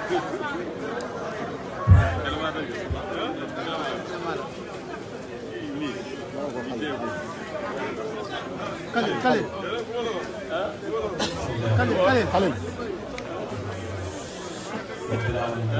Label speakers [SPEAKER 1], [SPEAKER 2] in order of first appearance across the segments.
[SPEAKER 1] Khalil Khalil Khalil Khalil Khalil
[SPEAKER 2] رب العالمين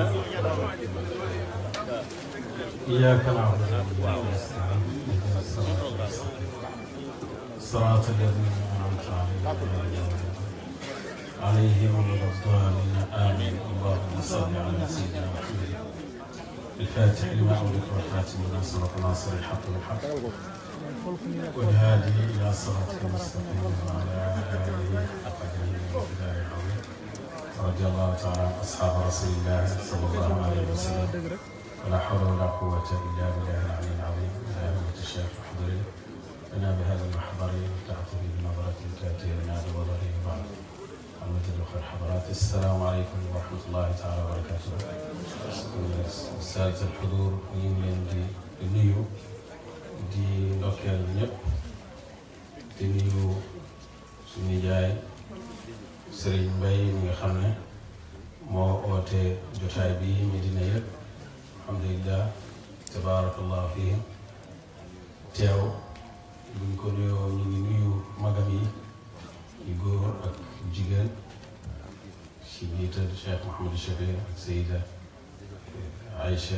[SPEAKER 2] إياك نعبد وإياك نستعين اهدنا الصراط المستقيم صراط الذين أنعمت عليهم عليهم غير الضالين آمين اللهم صل على سيدنا محمد الفاتح لما أغلق والخاتم لما سبق ناصر الحق بالحق والهادي إلى صراطك المستقيم وعلى آله حق قدره ومقداره العظيم رضي الله تعالى عن أصحاب رسول الله صلى الله عليه وسلم ولا حول ولا قوة إلا بالله العلي العظيم يا أمة الشيخ احضري لنا بهذا المحضر تعطي بنظرة تأتي لنا بوضعه بعد محمد الأخير حضرات السلام عليكم ورحمة الله تعالى وبركاته سادة الحضور يمين دي النيو di ndokkeel ñëpp di nuyu suñu jaay Serigne Mbaye mi nga xam ne moo oote jotaay bi Medina yëpp alhamdulilah tabaarakallah fii teew buñ ko nuyoo ñu ngi nuyu magam yi yu góor ak jigéen ci njiital Cheikh Mouhamadou Chafir ak Seyda Aïcha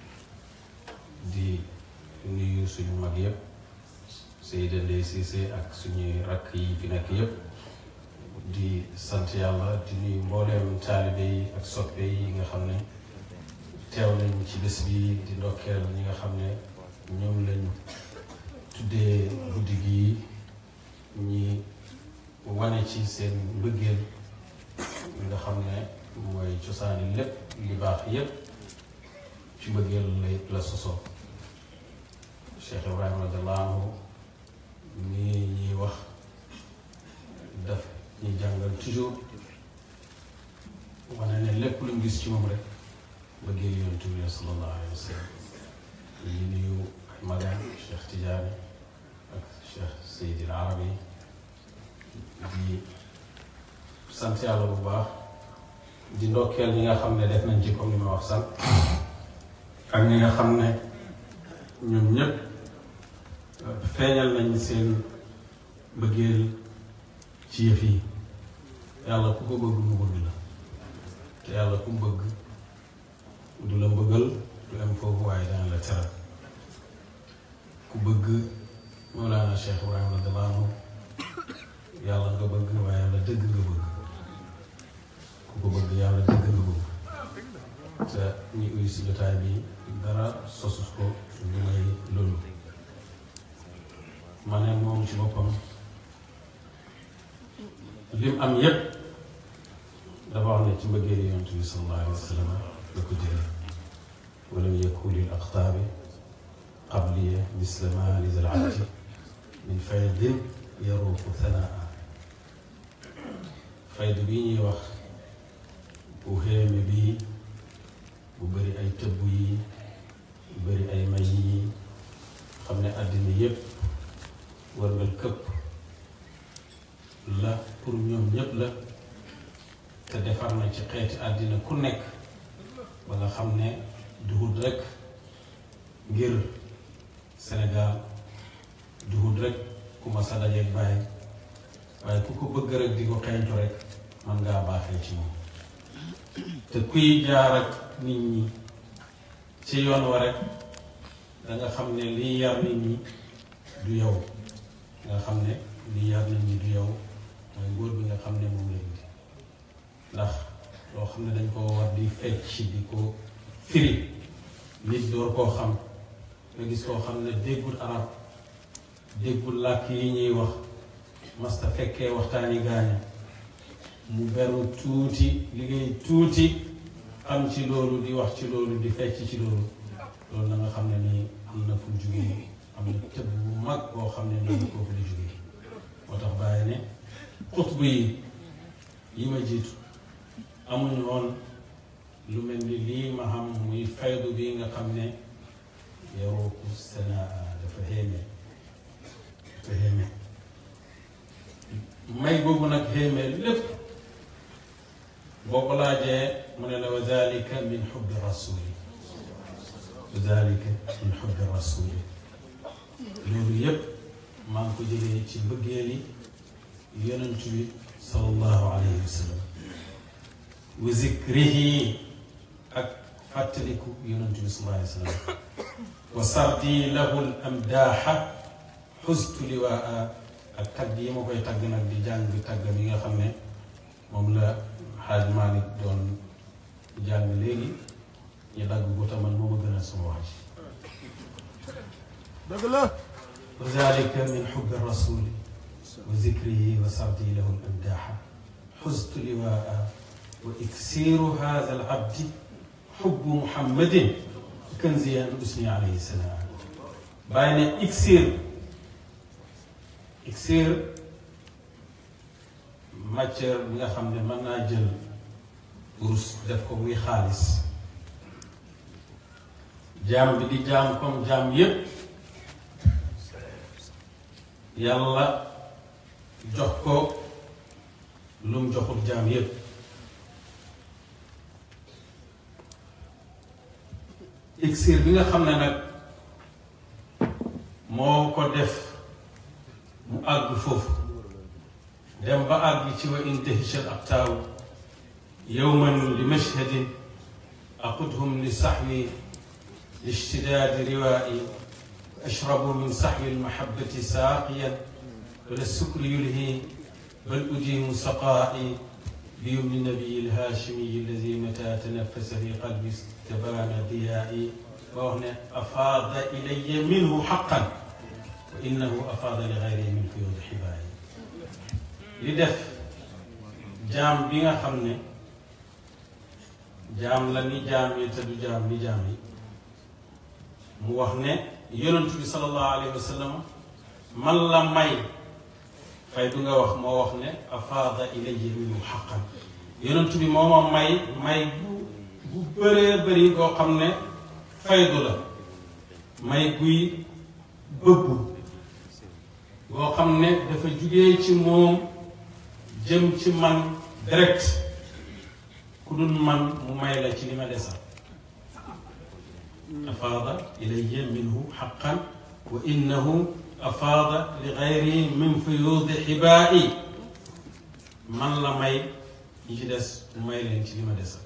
[SPEAKER 2] di nuyu suñu mag yëpp Seyda Ndeye Cissé ak suñuy rakk yi fi nekk yëpp di sant yàlla di nuyu mbooleem taalibe yi ak soppe yi nga xam ne teew nañ ci bés bi di ndokkeel ñi nga xam ne ñoom lañ tuddee guddi gi ñi wane ci seen mbëggeel li nga xam ne mooy cosaani lépp li baax yépp ci mbëggeel lay la sosoo Cheikh Ibrahima radiyallahu anhu nii ñuy wax daf ñuy jàngal toujours wane ne lépp lu mu gis ci moom rek bëggee yonent bi sallallahu alayhi wa sallam ñu nuyu ay magam Cheikh Tidiane ak Cheikh Seydi Arabi di sant yàlla bu baax di ndokkeel ñi nga xam ne def nañ ci comme ni ma wax sànq ak ñi nga xam ne ñoom ñëpp feeñal nañ seen bëggeel ci yëf yi yàlla ku ko bëgg mu bëgg la te yàlla ku mu bëgg du la mbëggal du am foofu waaye dana la teral ku bëgg Mawlana Cheikh Ibrahima radiyallahu anhu yàlla nga bëgg waaye yàlla dëgg nga bëgg ku ko bëgg yàlla dëgg nga bëgg te ñi uy si jotaay bi dara sosus ko lu may loolu ma ne moom ci boppam lim am yépp dafa wax ne ci mbëggeeli yonent bi sallallahu alayhi wa sallam la ko jëlee walam yakun lil aqtaabi qabliya misla ma li zal abdi min faydin yaruuqu thanaa faydu bii ñuy wax bu xéeme bii bu bëri ay tëbb yi bu bëri ay may yi xam ne àddina yépp wërngal këpp la pour ñoom ñépp la te defar na ci xeeti àddina ku nekk ba nga xam ne duhut rekk ngir Sénégal duhut rekk ku ma sa dajeeg bàyyi waaye ku ko bëgg rek di ko xeeñtu rek man ngaa baaxee ci moom te kuy jaar ak nit ñi ci yoon wa rek da nga xam ne liy yar nit ñi du yow nga xam ne liy yar nit ñi du yow mooy ngóor bi nga xam ne moom la indi ndax loo xam ne dañ koo war di fecc di ko firi nit door koo xam nga gis koo xam ne déggul arab déggul làkk yi ñuy wax masta fekkee waxtaani gaaña mu beru tuuti liggéey tuuti xam ci loolu di wax ci loolu di fecc ci loolu loolu na nga xam ne nii am na fu mu jugee am na tëb bu mag boo xam ne nii kooku la jugee moo tax bàyyi ne xutbu yi yi ma jiitu amuñu woon lu mel ni lii ma xam muy faydu bi nga xam ne yaruuku sanaa dafa xéeme dafa xéeme may boobu nag xéeme lépp boo ko laajee mu ne la wa dalika min xubbi rasuli wa dalika min xubbi rasuli loolu yépp maa ngi ko jëlee ci mbëggeeli yonent bi sallallahu alayhi wa sallam wa zikrihi ak fàttaliku yonent bi sallallahu alayhi wa sallam wa sardi lahu l amdaaxa xustu liwaa ak tagg yi ma koy tagg nag di jàng tagg mi nga xam ne moom la xaaj Malick doon jàng léegi ñu dagg ko te man moo ma gën a sama wax
[SPEAKER 1] dëgg la
[SPEAKER 2] wa zalika min xubbi rasuli wa zikrihi wa sardi lahu l amdaaxa xustu liwaa wa iksiru hada al abdi xubbu muhammadin kanziyan usni alayhi salaam bàyyi ne iksir iksir matière bi nga xam ne mën naa jël urus def ko muy xaalis jaam bi di jaam comme jaam yépp yàlla jox ko lu mu joxul jaam yépp iksir bi nga xam ne nag moo ko def mu àgg foofu dem ba àgg ci wa intahishat aqtaaw yowman li mashhadin aqudhum li saxwi lishtidaadi riwaa'i ashrabu min saxwi almahabati saaqiyan wala sukri yulhi bal ujimu saqaa'i بيمن النبي الهاشمي الذي متى تنفس في قلبي استبان ضيائي وهنا أفاض إلي منه حقا وإنه أفاض لغيره من فيوض حبائي li def jaam bi nga xam ne jaam la ni jaam yi te du jaam ni jaam yi mu wax ne yonent bi sallallahu alayhi wa sallam man la may fay du nga wax moo wax ne afaada ilayya minhu xaqan yonent bi moo ma may may bu bu bëree bëri koo xam ne faydu la may guy bëggu boo xam ne dafa jugee ci moom jëm ci man direct ku dul man mu may la ci li ma desal afaada ilayya minhu xaqan wa innahu afaada li gayri min fuyuudi xibaa'i man la may ñi ci des mu may leen ci li ma desal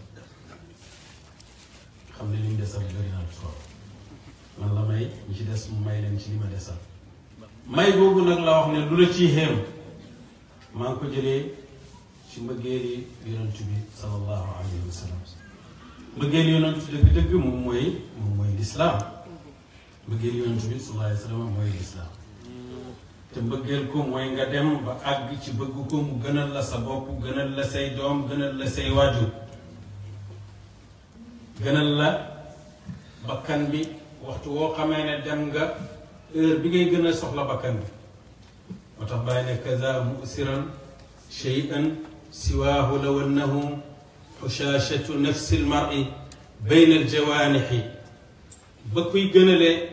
[SPEAKER 2] xam ne li mu desal bëri na trop man la may ñi ci des mu may leen ci li ma desal may boobu nag la wax ne lu la ciy xéem maa ngi ko jëlee ci mbëggeeli yonent bi sallallahu alayhi wa sallam mbëggeeli yonent dëgg-dëgg moom mooy moom mooy lislaam mbëggeeli yonent bi sallallahu alayhi wa sallam mooy lislaam te mbëggeel ko mooy nga dem ba àgg ci bëgg ko mu gënal la sa bopp gënal la say doom gënal la say waajur gënal la bakkan bi waxtu woo xamee ne dem nga heure bi ngay gën a soxla bakkan bi moo tax bàyyi ne kaza musiran cheyan siwaahu law annahu xushashatu nafsi lmari bayna aljawaanixi ba kuy gënalee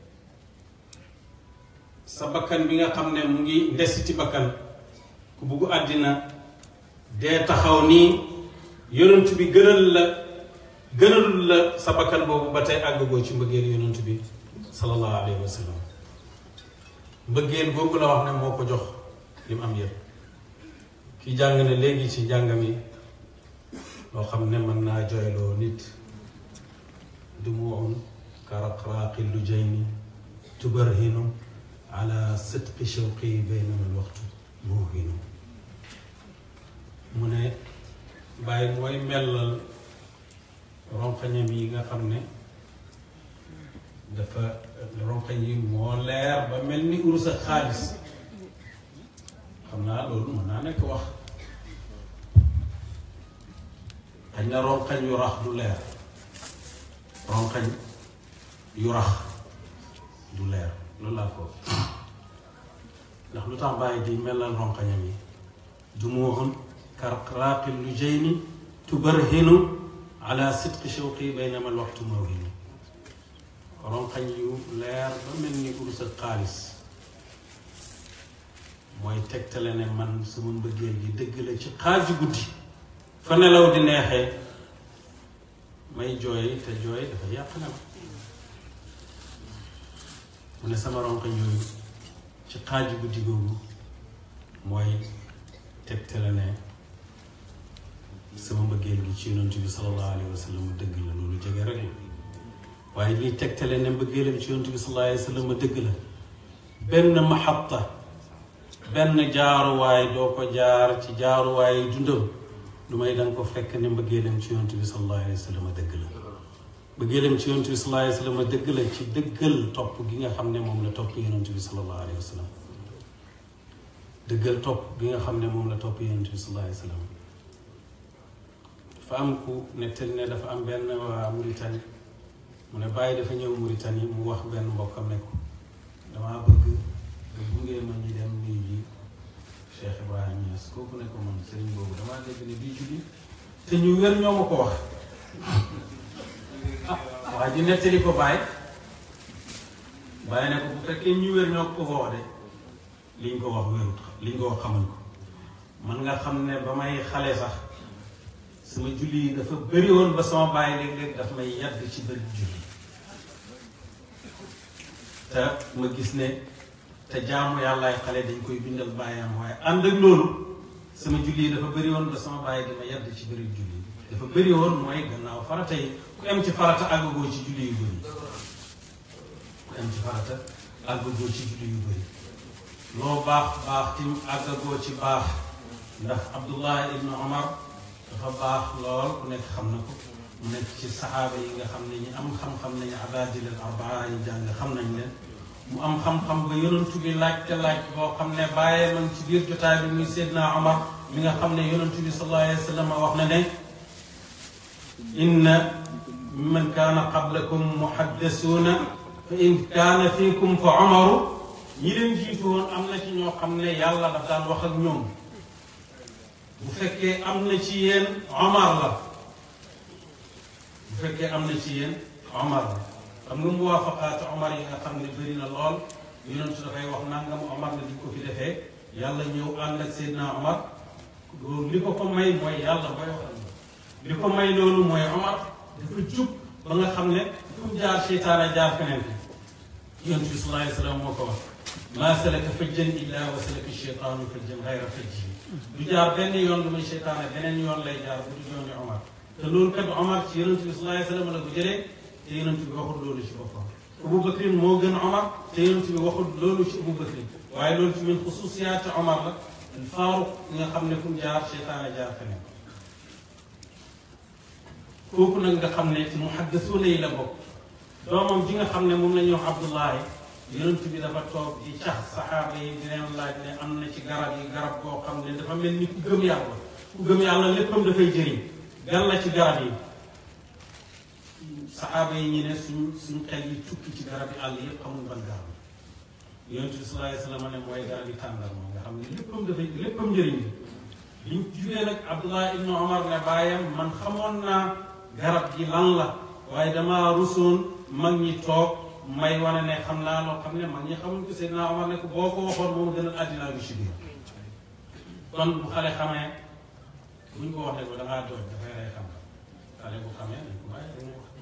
[SPEAKER 2] sa bakkan bi nga xam ne mu ngi ndesiti bakkan ku bugg àddina dee taxaw nii yonent bi gënal la gënalul la sa bakkan boobu ba tey àggagoo ci mbëggeel yonent bi sallallahu alayhi wa sallam mbëggeel boobu la wax ne moo ko jox li mu am yëpp ki jàng ne léegi ci njàngam yi loo xam ne mën naa jooyloo nit du mu on karaqraaqi lu jayni tubarhinu ala sidqi shawqi baynama alwaqtu muuhinu mu ne bàyyi mooy mellal ronqañam yi nga xam ne dafa ronqañ yi moo leer ba mel ni urus ak xaalis xam naa loolu mën naa nekk wax xañ na ronqañ yu rax du leer ronqañ yu rax du leer loolu laa foofu ndax lu tax bàyyi di melal ronqañam yi dumuuxun karqraaqi lu jayni tubarhinu ala sidqi shawqi baynama alwaqtu mawhinu ronqañ yu leer ba mel ni urus ak xaalis mooy tegtale ne man sama mbëggeel gi dëgg la ci xaaju guddi fa nelaw di neexee may jooy te jooy dafa yàq na mu ne sama ronkoñ yooyu ci xaaju guddi googu mooy tegtale ne sama mbëggeel gi ci yonent bi sallallahu alayhi wa sallam dëgg la loolu jege rek la waaye lii tegtale ne mbëggeelam ci yonent bi sallallahu alayhi wa sallam dëgg la benn maxatta benn jaaruwaay doo ko jaar ci jaaruwaay dundam lu may danga ko fekk ne mbëggeelam ci yonent bi sallallahu alayhi wa sallam dëgg la mbëggeelam ci yonent bi sallallahu alayhi wa sallam dëgg la ci dëggal topp gi nga xam ne moom la topp yonent bi sallallahu alayhi wa sallam dëggal topp gi nga xam ne moom la topp yonent bi sallallahu alayhi wa sallam dafa am ku nettali ne dafa am benn waa Mauritanie mu ne bàyyi dafa ñëw Mauritanie mu wax benn mbokkam ne ko damaa bëgg nga gunge ma ñu dem nuyu ji Cheikh Ibrahima Niass kooku ne ko man sëriñ boobu damaa dégg ne bii julli te ñu wér ñoo ma ko wax ah waa ji nettali ko bàyyi bàyyi ne ko bu fekkee ñu wér ñoo ko ko wax de liñ ko wax wérut liñ ko wax xamuñ ko man nga xam ne ba may xale sax sama julli yi dafa bëri woon ba sama bàyyi léeg-léeg daf may yàgg ci bëri julli te ma gis ne te jaamu yàllaay xale dañ koy bindal bàyyam waaye ànd ak loolu sama julli yi dafa bëri woon ba sama bàyyi dama yàgg ci bëri julli dafa bëri woon mooy gannaaw farata yi ku am ci farata àggagoo ci julli yu bëri ku am ci farata àggagoo ci julli yu bëri loo baax baax tim àggagoo ci baax ndax Abdullah ibnu Omar dafa baax lool ku nekk xam na ko mu nekk ci saxaaba yi nga xam ne ñi am xam-xam nañu abaadil al arbaa yi jàng xam nañ leen mu am xam-xam ba yonantu bi laajte laaj boo xam ne bàyyee man ci biir jotaay bi muy Seydina Omar mi nga xam ne yonantu bi sallallahu alayhi wa sallam wax na ne inna man kaana qablakum muhaddasuuna fa in kaana fiikum fa Omaru ñi leen jiitu woon am na ci ñoo xam ne yàlla daf daan wax ak ñoom bu fekkee am na ci yéen Omar la bu fekkee am na ci yéen Omar la xam nga muwaafaqaatu Omar yi nga xam ne bëri na lool yonentu dafay wax nangam Omar la di ko fi defee yàlla ñëw ànd ak Seydina Omar loolu li ko ko may mooy yàlla booy wax li ko may loolu mooy Omar dafa jub ba nga xam ne fu mu jaar seytaane jaar feneen fi yonent bi sallallahu alayhi wa sallam moo ko wax maa salaka fajjan illa wa salaka cheytaanu fajjan gayra fajji du jaar benn yoon lu muy seytaane beneen yoon lay jaar bu du yooni Omar te loolu kat Omar ci yonent bi sallallahu alayhi wa sallam la ko jëlee te yonent bi waxul loolu ci boppam Abu Bakrin moo gën Omar te yonent bi waxul loolu ci Abu Bakrin waaye loolu ci min xususiyaati Omar la al Faaruq nga xam ne fu mu jaar seytaane jaar feneen kooku nag nga xam ne ci muhaddasuuna yi la bokk doomam ji nga xam ne moom la ñuy wax Abdullahi yonent bi dafa toog di cax saxaaba yi di leen laaj ne am na ci garab yi garab boo xam ne dafa mel ni ku gëm yàlla ku gëm yàlla léppam dafay jëriñ gan la ci garab yi saxaaba yi ñu ne suñ suñ xel yi tukki ci garab yi àll yëpp xamul ban garab yonent bi sallallahu alayhi wa sallam ne mooy garab yi tàndarma nga xam ne léppam dafay léppam njëriñ bi biñ jugee nag Abdullah ibnu Omar ne bàyyam man xamoon naa garab gi lan la waaye damaa rusoon mag ñi toog may wane ne xam naa loo xam ne mag ñi xamuñ ko Seydina Omar ne ko boo ko waxoon moom gënal àddinaa bi ci biir kon bu xale xamee buñ ko waxee ko da ngaa dooj dafay rey xam xale bu xamee dañ ko bàyyi dañuy wax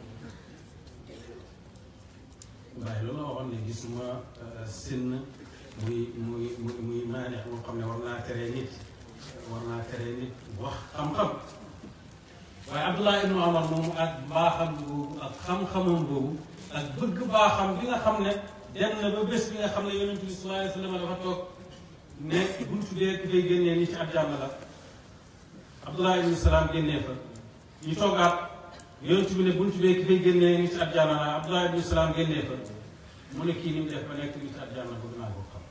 [SPEAKER 2] waaye loolu la waxoon ne gisuma sinn muy muy muy muy maaneex moo xam ne war naa teree nit war naa teree nit wax xam-xam waaye Abdullah ibnu Omar moomu ak baaxam boobu ak xam-xamam boobu ak bëgg baaxam bi nga xam ne dem na ba bés bi nga xam ne yonent bi sallallahu alayhi wa sallam dafa toog ne buntu dee ku fay génnee ni ci àjjana la Abdullah ibnu Salaam génnee fa ñu toogaat yonent bi ne buntu dee ku fay génnee ni ci àjjana la Abdullah ibnu Salaam génnee fa mu ne kii ni mu def ba nekk ni ci àjjana bëgg naa ko xam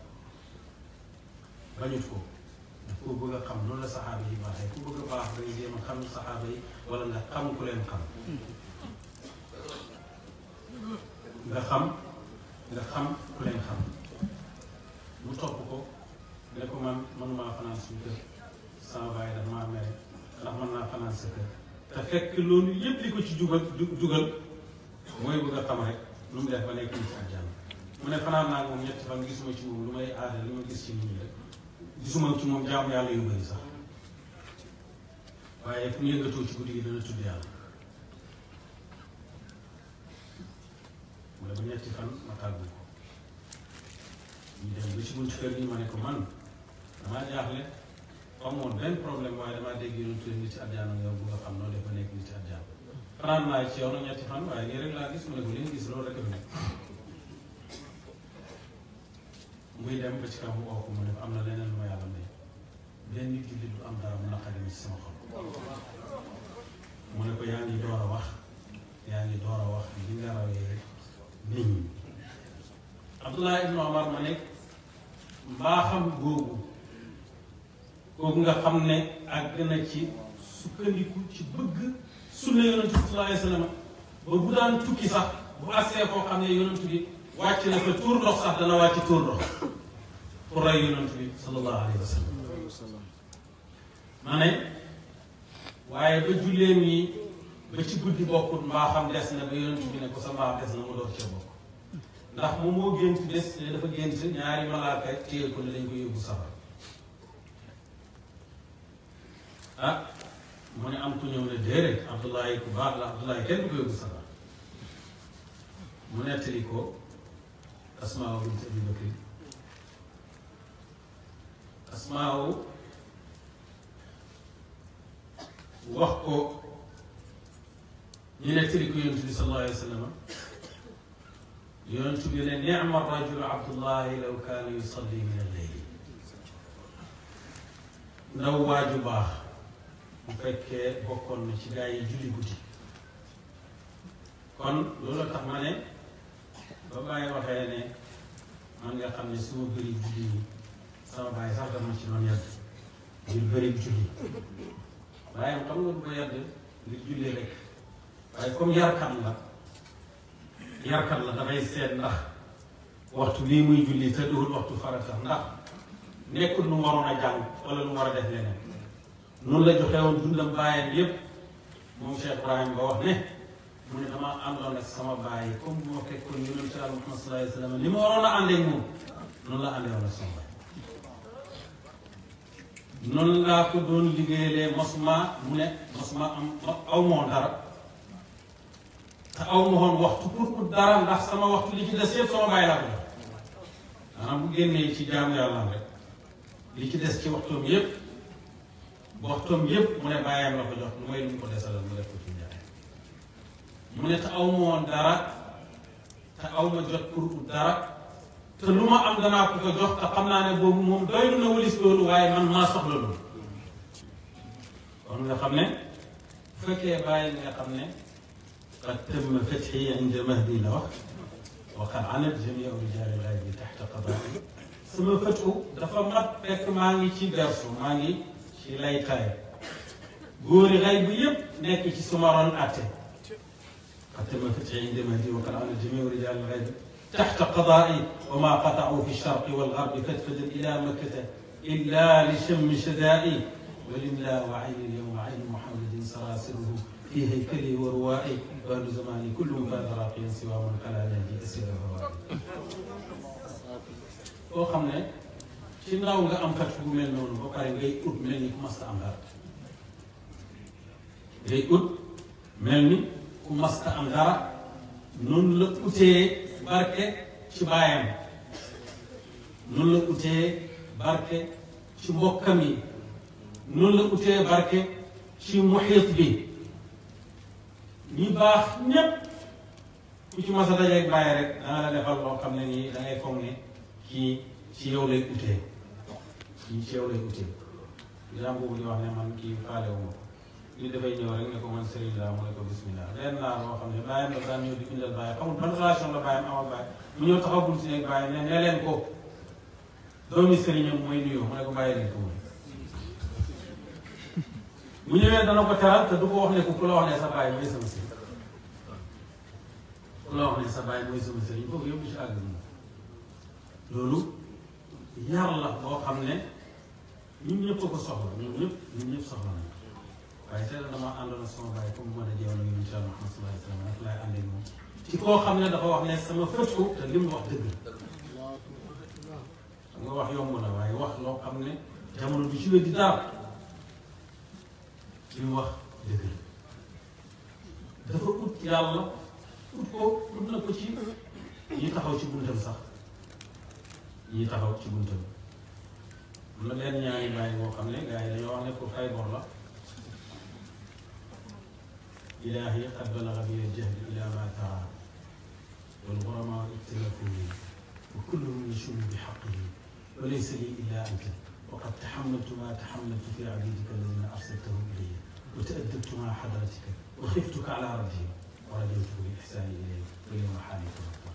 [SPEAKER 2] bañut ko daf ko bëgg a xam noonu la saxaaba yi baaxee ku bëgg a baax da nga jéem a xam saxaaba yi wala nga xam ku leen xam nga xam nga xam ku leen xam mu topp ko ne ko man mënumaa fanaan suñu kër sama baay dafa maa mere ndax mën naa fanaan sa kër te fekk loolu yépp li ko ci jugal jugal mooy bëgg a xam rek lu mu def ba nekk ni ci àjjana mu ne fanaan naa moom ñetti fan gisuma ci moom lu may aada li ma gis ci nit ñi rek gisuma ci moom jaamu yàlla yu bëri sax waaye fu mu yëngatoo ci guddi gi dana tudd yàlla mu ne ba ñetti fan ma tàggu ko ñu dem ba ci buntu kër gi ma ne ko man damaa jaaxle amoon benn problème waaye damaa dégg ñu tudd nit ci àjjana yow bu nga xam noonu dafa nekk nit ci àjjana fanaan naa ci yow nag ñetti fan waaye nii rek laa gis mu ne ko li nga gis loolu rek a nekk muy dem ba ci kaw mu oo ko mu ne ko am na leneen lu ma yàlla may benn jullit du am dara mu naqari ci sama xol mu ne ko yaa ngi door a wax yaa ngi door a wax li nga rawee nit ñi Abdullah ibn Omar ma nekk mbaaxam googu kooku nga xam ne àgg na ci sukkandiku ci bëgg sunna yonent bi sallallahu alayhi wa sallam ba bu daan tukki sax bu agsee koo xam ne yonent bi wàcc na fa tuur ndox sax dana wàcc tuur ndox pour rey yonent bi sallallahu alayhi wa sallam ma ne waaye ba julleem yi ba ci guddi bokkut mbaaxam des na ba yonent bi ne ko sa mbaax des na mu door ca bokk ndax moom moo gént des ne dafa gént ñaari malaaka téye ko ne dañ ko yóbbu safara ah mu ne am ku ñëw ne déedéet Abdullahi ku baax la Abdullahi kenn du ko yóbbu safara mu nettali ko Asmaa bint Abi Bakri Asmaa wax ko ñu nettali ko yonent bi sallallahu alayhi wa sallam yonent bi ne nicma rajulu Abdullahi law kaana yusalli min alleyl ndaw waaju baax bu fekkee bokkoon na ci gaa yi julli guddi kon loolu tax ma ne ba bàyyi waxee ne man nga xam ne suma bëri julli yi sama bàyyi sax dama ci doon yàgg ngir bëri julli waaye xam nga du ko yàgg ngir julli rek waaye comme yarkat la yarkat la dafay seet ndax waxtu bii muy julli te duhul waxtu farata ndax nekkul lu mu waroon a jàng wala lu mu war a def leneen noonu la joxe woon dundam bàyyam yépp moom Cheikh Ibrahim ba wax ne mu ne dama àndoon ak sama bàyyi comme bu ma fekkoon yonent Yàlla Muhammad sallallahu alayhi wa sallam ni ma waroon a àndee moom noonu la àndee woon ak sama bàyyi noonu laa ko doon liggéeyalee mosuma mu ne mosuma am aw moo dara te aw ma woon waxtu pour pour dara ndax sama waxtu li ci des yëpp sama bàyyi laa ko def maanaam bu génnee ci jaamu yàlla rek li ci des ci waxtoom yëpp waxtoom yëpp mu ne bàyyam la ko jox lu may lu mu ko desalal mu def ko ci njaay mu ne te aw ma woon dara te aw ma jot pour pour dara te lu ma am danaa ko ko jox te xam naa ne boobu moom doylu na walis loolu waaye man maa soxla loolu kon nga xam ne bu fekkee bàyyi nga xam ne qad tamma fathi inda mahdi la wax wa qad anat jamia rijaali lghaybi taxta qadaai sama fatu dafa mat fekk maa ngi ci bersu maa ngi ci laytaay góori xay bu yépp nekk ci suma ron atte qad tamma fathi inda mahdi wa qad anat jamia rijaali lghaybi تحت قضائي وما قطعوا في الشرق والغرب فتفدا الى مكه الا لشم شدائي ولله وعين اليوم عين محمد سراسره في هيكلي وروائي بال زماني كل فاز راقيا سوى من خلا نهجي اسير الروائي koo xam ne ci ndaw nga am kat bu mel noonu ba pare ngay ut mel ni ku masta am dara ngay ut mel ni ku masta am dara noonu la utee barke ci baayam noonu la utee barke ci mbokkam yi noonu la utee barke ci muxiit bi ñi baax ñépp ku ci mas a dajeeg bàyyi rek dana la defal loo xam ne nii da ngay foog ne kii ci yow lay utee kii ci yow lay utee jaam boobu di wax ne man kii faale wu ma ko li dafay ñëw rek ne ko man sëriñ laa mu ne ko bismillah leen naa boo xam ne bàyyam la daan ñëw di bindal bàyyi xamul ban relation la bàyyam amal bàyyi mu ñëw taxaw bunti nekk bàyyi ne ne leen ko doomi sëriñam mooy nuyoo mu ne ko bàyyi leen ko mooy bu ñëwee dana ko teral te du ko wax ne ko ku la wax ne sa bàyyi mooy sama sëriñ ku la wax ne sa bàyyi mooy sama sëriñ foofu yëpp ci àgg moom loolu yar la boo xam ne ñun ñëpp a ko soxla ñun ñëpp ñun ñëpp soxla nañ waaye tey dama àndoon ak sama bàyyi comme bu ma dajee woon ak incha allah sallallahu alayhi wa sallam nag laay àndee moom ci koo xam ne dafa wax ne sama fët ko te li mu wax dëgg xam nga wax yomb na waaye wax loo xam ne jamono bi ci wér di dara li mu wax dëgg la dafa ut yàlla ut ko ut na ko ci ñi taxaw ci buntam sax ñi taxaw ci buntam am na benn ñaari bàyyi boo xam ne gars yi dañoo wax ne pour fay bor la ilaahi qad balaga bi al-jahd ila ma tara wal ghurama ikhtilafu wa kulluhum yashum bi haqqihi wa laysa li illa anta وقد تحملت ما تحملت في عبيدك الذين ارسلتهم الي وتادبت مع حضرتك وخفتك على ربهم ورجوت بالاحسان اليك واليوم حالك ربك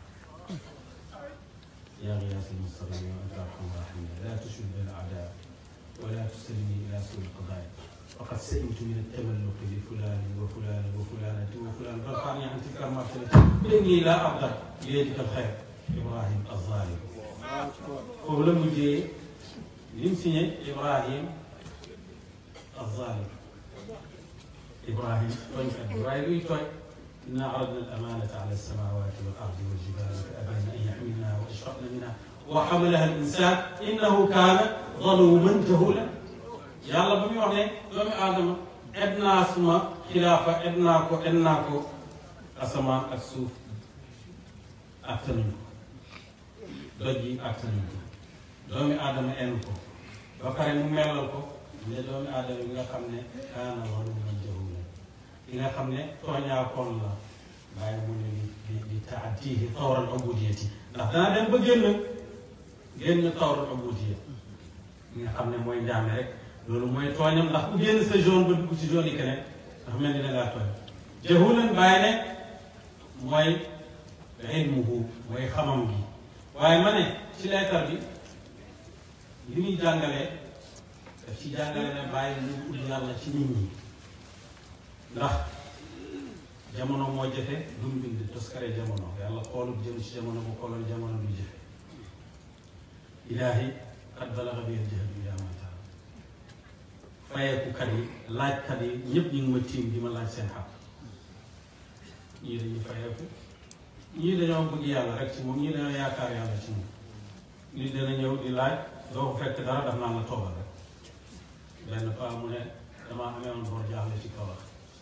[SPEAKER 2] يا غياث المستغيثين وانت ارحم الراحمين لا تشمل بالاعداء ولا تسلمني الى سوء القضاء فقد سئمت من التملق بفلان وفلان وفلانة وفلان فارفعني عن تلك المرتبة إني لا أقدر بيدك الخير إبراهيم الظالم ولم يجي يمسي إبراهيم الظالم إبراهيم توي إبراهيم توي إنا عرضنا الأمانة على السماوات والأرض والجبال فأبين أن يحملنها وأشفقن منها وحملها الإنسان إنه كان ظلوما جهولا yàlla ba muy wax ne doomu aadama ed naa suma xilaafa ed naa ko ed naa ko asamaan ak suuf attanuñ ko doj yi attanuñ ko doomu aadama en ko ba pare mu melal ko ne doomu aadama yi nga xam ne kaana zaluman jahula yi nga xam ne tooñaakoon la bàyyi mu ne di di taatihi tawral ubudiyati ndax dana dem ba génn génn tawral ubudiya yi nga xam ne mooy njaame rek loolu mooy tooñam ndax ku génn sa zone ba dugg ci zone yi keneen ndax mel ni da ngaa tooñ jahulan bàyyi ne mooy ilmuhu mooy xamam gi waaye ma ne ci leetar bi li muy jàngalee daf ci jàngale ne bàyyi lu ut yàlla ci nit ñi ndax jamono moo jafe lu mu bind toskare jamono yàlla xoolul jëm ci jamono bu xoolal jamono du jafe ilaahi qad balaga bi al-jahdu yaa ma fayeekukat yi laajkat yi ñëpp ñu ngi ma tiim di ma laaj seen xaq ñii dañuy fayeeku ñii dañoo bëgg yàlla rek ci moom ñii dañoo yaakaar yàlla ci moom nit dana ñëw di laaj doo ko fekk dara daf naan la toogal rek benn paa mu ne damaa amee woon bor jaaxle ci kaw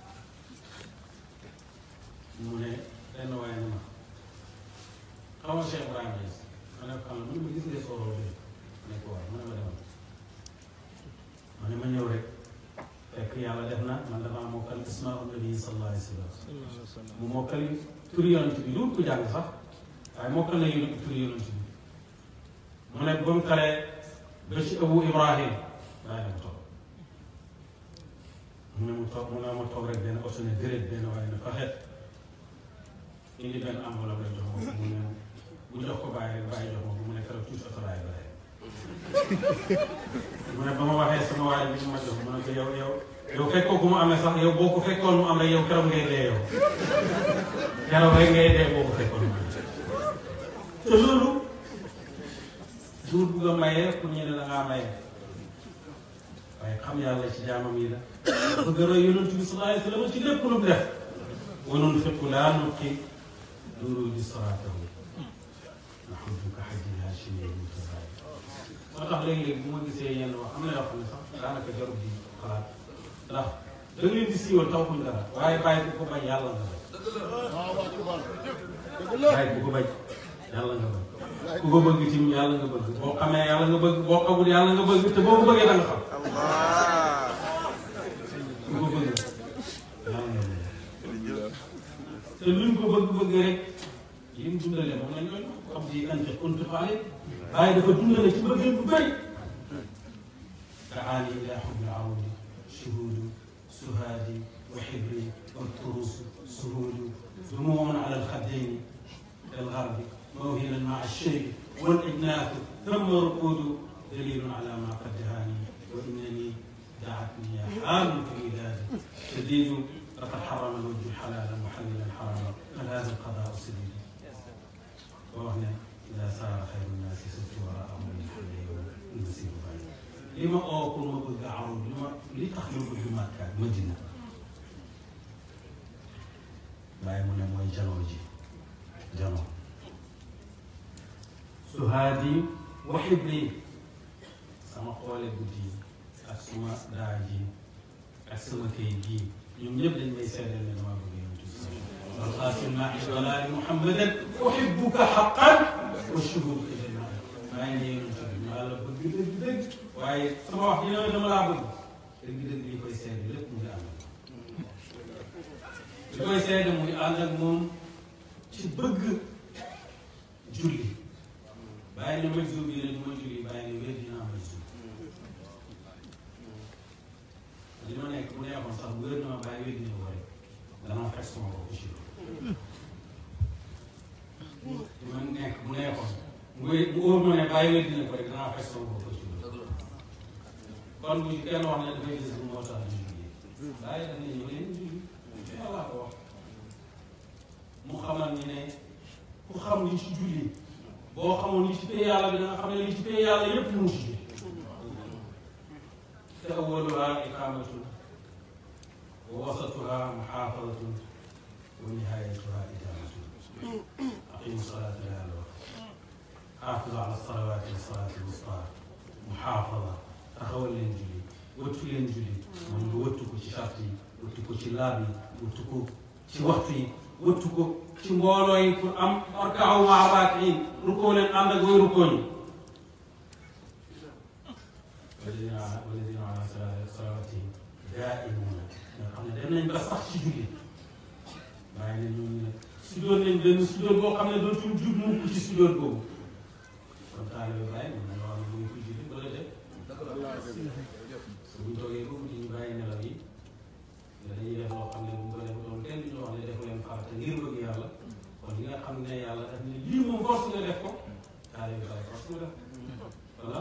[SPEAKER 2] mu ne benn waaye ne ma xamal Cheikh Ibrahima Niass ma ne ko xam ne mu ne ma gis nga sooroo bi ne ko waaye mu ne ma demal ma ne ma ñëw rek fekk yàlla def na man damaa mokkal ismaa'u nabi sallallahu alayhi wa sallam mu mokkal turi yonent bi lu ko jàng sax waaye mokkal na yu turi yonent bi mu ne ba mu taree ba ci abu ibrahim waaye mu toog mu ne mu toog mu ne ma toog rek benn oto ne déret benn waaye ne faxet indi benn enveloppe rek jox ma ko mu ne bu jox ko bàyyi rek bàyyi jox ma ko mu ne keroog tuuti oto laay bare mu ne ba ma waxee sama waaye bi ma jox mu ne ko yow yow yow fekkoo ku mu amee sax yow boo ko fekkoon mu am rek yow keroog ngay dee yow keroog rek ngay dee boo ko fekkoon mu am te loolu duur bugg a maye pour ñu ne da ngaa maye waaye xam yàlla ci jaamam yi la bëgg a roy yonent bi sallallahu alayhi wa sallam ci lépp lu mu def wa nunfiqu laa nulqi duruji saraatahu naxuduka xajjil haashimi moo tax léegi-léegi bu ma gisee yenn wax am na yoo xam ne sax daanaka jarul di xalaat ndax da nga leen di siiwal taw kuñ dara waaye bàyyi bu ko bañ yàlla nga bañ bàyyi bu ko bañ yàlla nga bañ ku ko bëgg tim yàlla nga bëgg boo xamee yàlla nga bëgg boo xamul yàlla nga bëgg te boo ko bëggee da nga xam ku ko bëgg yàlla nga bëgg te luñ ko bëgg-bëgg rek yi mu dundale moom la ñooñu xam di ante kuntu xaale waaye dafa dundale ci bëggee bu bëri daani ila xubbi arudi shuhudu suhaadi wa xibri wa turusu suhudu dumuun ala alxaddayni kalgarbi موهنا مع الشيء والإجناث ثم رقود دليل على ما قد دهاني وإنني دعتني يا حال في ميلادي شديد لقد حرم الوجه حلالا محللا حراما هل هذا القضاء سديد وهنا إذا سار خير الناس سرت وراءهم من حل يوم المسير بعيد لما أوكل ما بقى عرض لما لتخلق بما كان مدينة باي من موي جانوجي جانو suhaadi wa xibli sama xoole guddi ak suma daa ji ak sama kayit gii ñoom ñëpp dañ may seedeel ne damaa bëgg yonent bi alxaasim naa walaali muhammadan uhibbuka xaqan wa shuhuduka janna maa ngi ne yonent bi maa la bëgg dëgg dëgg waaye sama wax dina dama laa bëgg dëgg dëgg li koy seede lépp mu ngi ànd li koy seede muy ànd ak moom ci bëgg julli bàyyi ne majjum bi ne du ma julli bàyyi ne wér dinaa majjum li ma nekk bu neexoon sax wér na ma bàyyi wér dina ko rek danaa fekk sama bopp ci loolu li ma nekk bu neexoon mu wér mu óor ma ne bàyyi wér dina ko rek danaa fekk sama bopp ci loolu kon bu kenn wax ne dafay gis bu moo tax ñu julli bàyyi daf ne ñu leen julli yàlla ko wax mu xamal ni ne ku xam li ci julli boo xamoon li ci pay yàlla bi da nga xam ne li ci pay yàlla yépp mu ngi ci julli te awaluha iqamatun wa wasatuha muxaafadatun wa nihayatuha ijamatun aqimu salata la yàlla wax xaafidu ala salawati wa salati alwusta muxaafada taxawal leen julli wëttu leen julli mooy nga wëttu ko ci charte yi wëttu ko ci laab yi wëttu ko ci waxtu yi wëttu ko ci mbooloo yi pour am orkaaw maabaat yi rukkoo leen ànd ak way rukkoo ñi walladina walladina ala salawatihim daa'imuuna nga xam ne dem nañ ba sax ci julli bàyyi ne ñooñu nag sujjóot nañ benn sujjóot boo xam ne dootul jub mukk ci sujjóot boobu kon taalibe bàyyi mën na wax ne mu ngi koy julli wala de su buñ toogee boobu di ñu bàyyi nelaw yi dañuy def loo xam ne bu ñu ko def doon kenn du ñu wax ne defu leen farata ngir bëgg yàlla kon li nga xam ne yàlla daf ne lii moom force nga def ko taalibe bàyyi force nga def voilà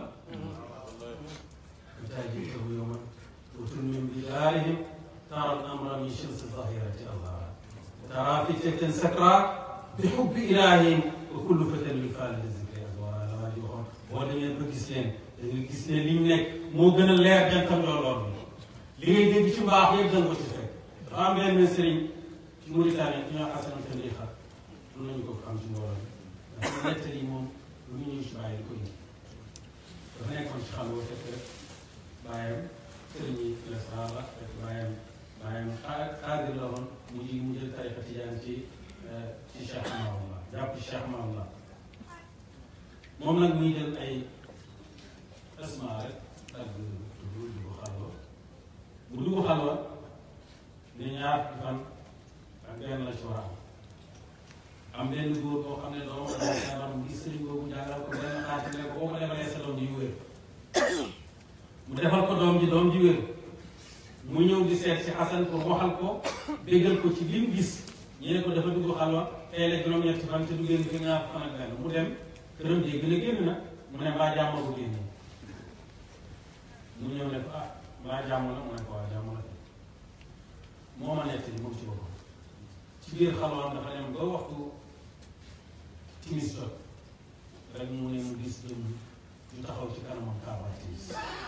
[SPEAKER 2] تاجيته يوما وتنمي بدارهم ترى الامر من شمس الظهيره الله ترى فتنه سكرى بحب الههم وكل فتى للخالد الذكر ازوارا لما دي waxoon boo demee ba gis leen da nga gis ne li ñu nekk moo gën a leer jantam looloon li ngay dégg ci mbaax yëpp da nga ko ci fekk dafa am benn sëriñ ci Mauritanie ñu ñoo xasanam te ndixa mën nañu ko am ci mbooloo bi ndax nettali moom lu ñu ñëw ci bàyyi di ko indi dafa nekkoon ci xam nga fekk rek bàyyam sëriñ yi lesrar la fekk bàyyam bàyyam xaadir la woon mu ji mu jël tariqa tijaan ci ci Cheikh Mahamla jàpp ci Cheikh Mahamla moom nag muy jël ay asma rek ak tudd dugg xalwa bu dugg xalwa ni ñaar fan ak benn la ci war a am am benn góor boo xam ne doom feebar mu gis sëriñ boobu jàngal ko benn xaati ne ko boo ko defalee sa doom ji yu wér mu defal ko doom ji doom ji wér mu ñëw di seet si Xasan pour waxal ko déggal ko ci lim gis ñu ne ko dafa dugg xalwa tey la juróom-ñetti fan te du génn fi ñaar fan ak benn mu dem këram dégg na génn na mu ne mbaa jàmm bu génn mu ñëw ne ko ah mbaa jàmm la mu ne ko waa jàmm la moo ma nekk moom ci boppam ci biir xalwaam dafa dem ba waxtu timis jot rek mu ne mu gis jëm ñu taxaw ci kanamam kaaba timis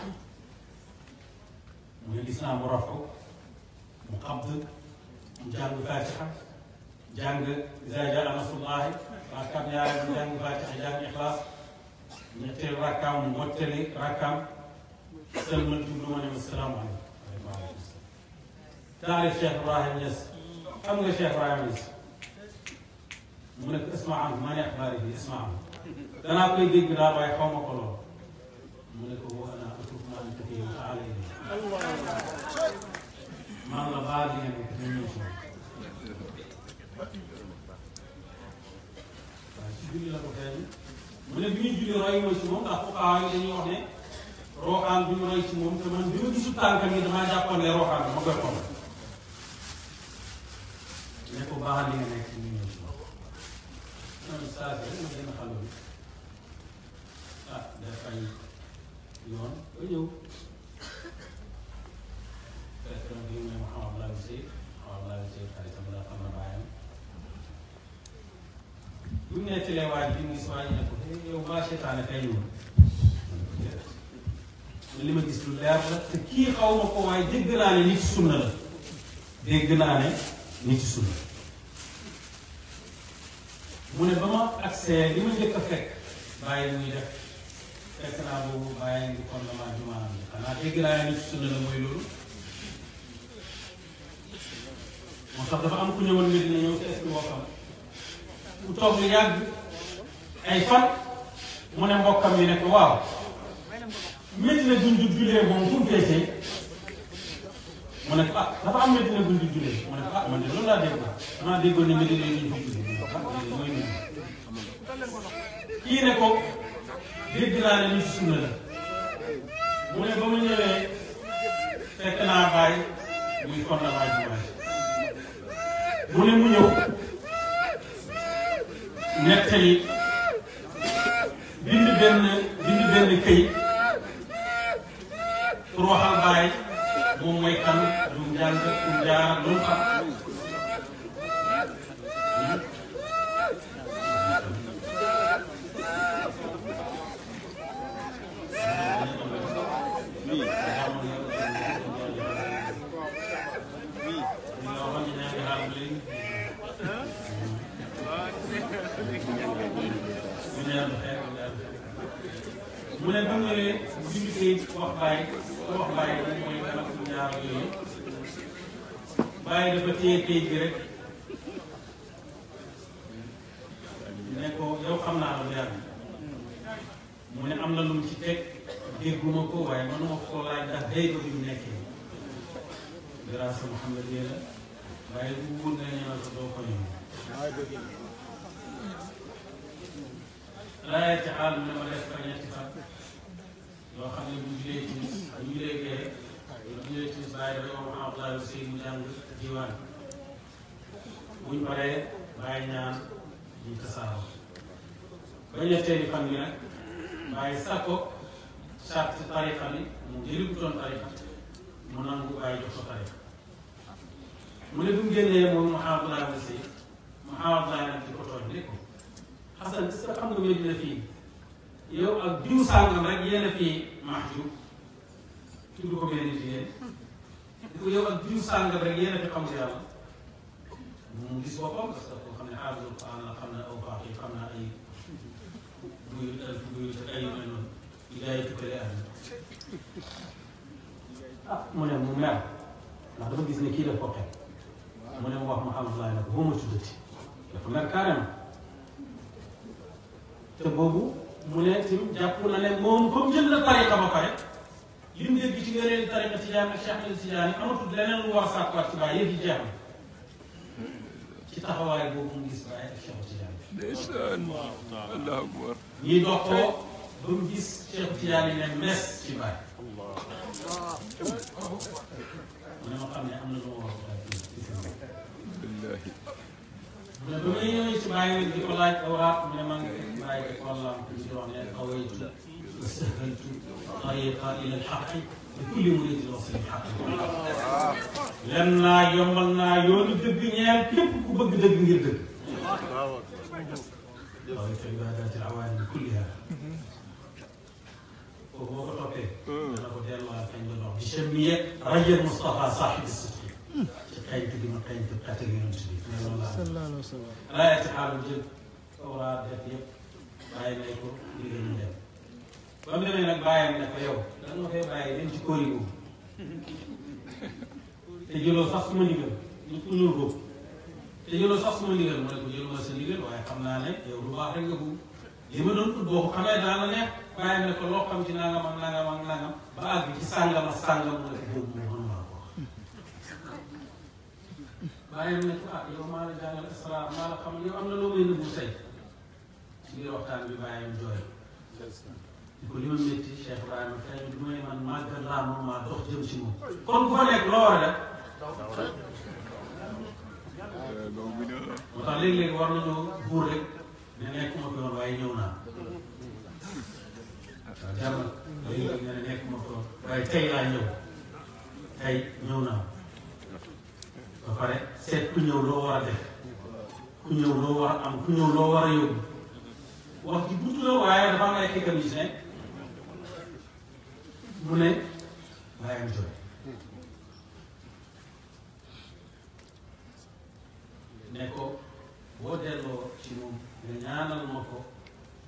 [SPEAKER 2] mu ne gis naa mu raf ko mu xabd mu jàng fatiha jàng izaa jaa nasrullaahi rakkaam ñaareel mu jàng fatiha jàng ixlaas ñetteel rakkaam mu mottali rakkaam sëlmal jublu ma ne ma salaamu aleykum waaleykum salaam taarif Cheikh Ibrahim Niass xam nga Cheikh Ibrahim Niass mu ne ko isma am maa ne axbaari bi isma am danaa koy dégg daal waaye xaw ma ko lool mu ne ko boo ana atub ma anta fii wa taala ilay man la baal li nga nekk ñu ñëw si moom waaye si julli la ko feeñ mu ne bi ñuy julli roy mooy si moom ndax fuqahaa yi dañuy wax ne roxaan bi ñu roy ci moom te man bi ma gisul tànkam yi damaa jàppoon ne roxaan bi ma koy xool ne ko baax li nga nekk ñu ñëw ci moom man saa si rek ma benn xale bi ah def ay yoon ba ñëw fekk na bi ne ma xamal laa gisee xamal laa gisee xaritam la xam na bàyyam bu ñu nettalee waaj bi mu gis waaj ne ko yow mbaa seetaane kay ñëw li ma gis lu leer la te kii xaw ma ko waaye dégg naa ne nit ci sunna la dégg naa ne nit ci sunna mu ne ba ma accès li ma njëkk a fekk bàyyi muy def fekk naa boobu bàyyi ngi fondement jumaanam bi xanaa dégg naa ne nit ci sunna la mooy loolu ndax dafa am ku ñëwoon mbir na ñëw te est mbokkam ku toog lu yàgg ay fan mu ne mbokkam yi ne ko waaw Medina duñ du julee moom fu mu feesee mu ne ko ah dafa am Medina duñ du julee mu ne ko ah man de loolu laa dégg maa déggoon ne Medina yi duñ fa julee mu ne ko ah léegi mooy nii kii ne ko dégg naa ne lii si sunna la mu ne ba mu ñëwee fekk naa bàyyi muy fondement jumaa ji mu ne mu ñëw nettali bind benn bind benn këyit pour waxal bàyyi moom mooy kan lu mu jàng lu mu jaar lu mu xam mu ne bu ñëwee bind kayit wax bàyyi wax bàyyi moom mooy kan ak ñaar yooyu bàyyi dafa téye kayit gi rek ne ko yow xam naa la bu yàgg mu ne am na lu mu ci teg dégguma ko waaye mënuma ko laaj ndax day ba bi mu nekkee grâce à Mouhamed yee la waaye bu wóor nga ñëwal ko doo ko ñëw laaya ci xaal mu ne ma def fa ñetti fan yoo xam ne bu ñu julee timis bu ñu julee gee bu ñu julee timis bàyyi ba yow Abdoulaye Sey mu jàng diwaan buñ paree bàyyi ñaan ñu tasaaroo ba ñetteeli fan bi nag bàyyi sàkko charte tariqa bi mu jëli bu doon tariqa mu nangu bàyyi jox ko tariqa mu ne bu mu génnee moom mu Abdoulaye Sey mu Abdoulaye nag di ko tooñ ne ko Xasan est-ce que xam nga Medina fii yow ak diw sàngam rek yéen a fii mahjub tudd ko benn jigéen di ko yow ak diw sàngam rek yéen a fi xam yàlla mu gis boppam parce que koo xam ne xaafizul Quran la xam na aw baax yi xam na ay buy alf buy te ay yu mel noonu yi gars yi tukkale àdduna ah mu ne mu mer ndax dafa gis ne kii daf ko teg mu ne mu wax Mouhamed Laye nag boo ma tuddati dafa mer carrément te boobu mu ne tim jàpp na ne moom comme jël na tariqa ba pare li mu dégg ci ngëneel tariqa Tijaan ak Cheikh Ahmed Tidiane amatul leneen lu war a sàkkuwaat ci bàyyi yëf yi jeex na ci taxawaay boobu mu gis bàyyi ak Cheikh Tidiane.
[SPEAKER 1] ndeysaan allahu akbar
[SPEAKER 2] ñii dox ko ba mu gis Cheikh Tidiane ne mes ci bàyyi. mu ne ma xam ne am na lu ma war a wax ci seen bopp.
[SPEAKER 1] billahi
[SPEAKER 2] mu ne ba muy ñëwee ci bàyyi di ko laaj awraat mu ne maa ngi fekk bàyyi di ko laam di wax ne awaytu wa sahaltu tariqa ila alxaqi li kulli muridin wasili xaqi len naa yombal naa yoonu dëgg ñeel képp ku bëgg dëgg ngir dëgg awaytu ibadati alawaani kulliha kooku boo ko toppee dana ko delluwaat kañ la dox di chemier rajal Moustapha saaxibi sidqi ci xeñtu gi ma xeñtu xetal yonent bi ne loolu laa
[SPEAKER 3] sallallahu alayhi wa sallam
[SPEAKER 2] laaya ci xaalu jël awraat def yëpp bàyyi nay ko ndigal ñu dem ba mu demee nag bàyyam ne ko yow da nga fay bàyyi dem ci kóori boobu te jëloo sax suma ndigal ñu ko ñuul boobu te jëloo sax suma ndigal mu ne ko jëluma sa ndigal waaye xam naa ne yow lu baax rek nga bëgg li ma doon ut boo ko xamee daan la neex bàyyam ne ko loo xam ci nangam ak nangam ak nangam ba àgg ci sàngam ak sàngam mu ne ko boobu moom mënuma ko wax bàyyam ne ko ah yow maa la jàngal asrar maa la xam yow am na loo may nëbbu tey ci biir waxtaan bi bàyyam jooy di ko li ma métti Cheikh Ibrahima tey du may man màggal laa moom maa dox jëm ci moom kon bu fa nekk loo war a def
[SPEAKER 1] loolu bi na
[SPEAKER 2] moo tax léeg-léeg war nañoo buur rek ne nekkuma fi woon waaye ñëw naa waaw jar na léeg-léeg nga ne nekkuma fi woon waaye tey laa ñëw tey ñëw naa ba pare seet ku ñëw loo war a def ku ñëw loo war a am ku ñëw loo war a yóbbu wax ji gudd la waaye dafa am ay xikam yi si nekk mu ne bàyyam jooy ne ko boo delloo ci moom nga ñaanal ma ko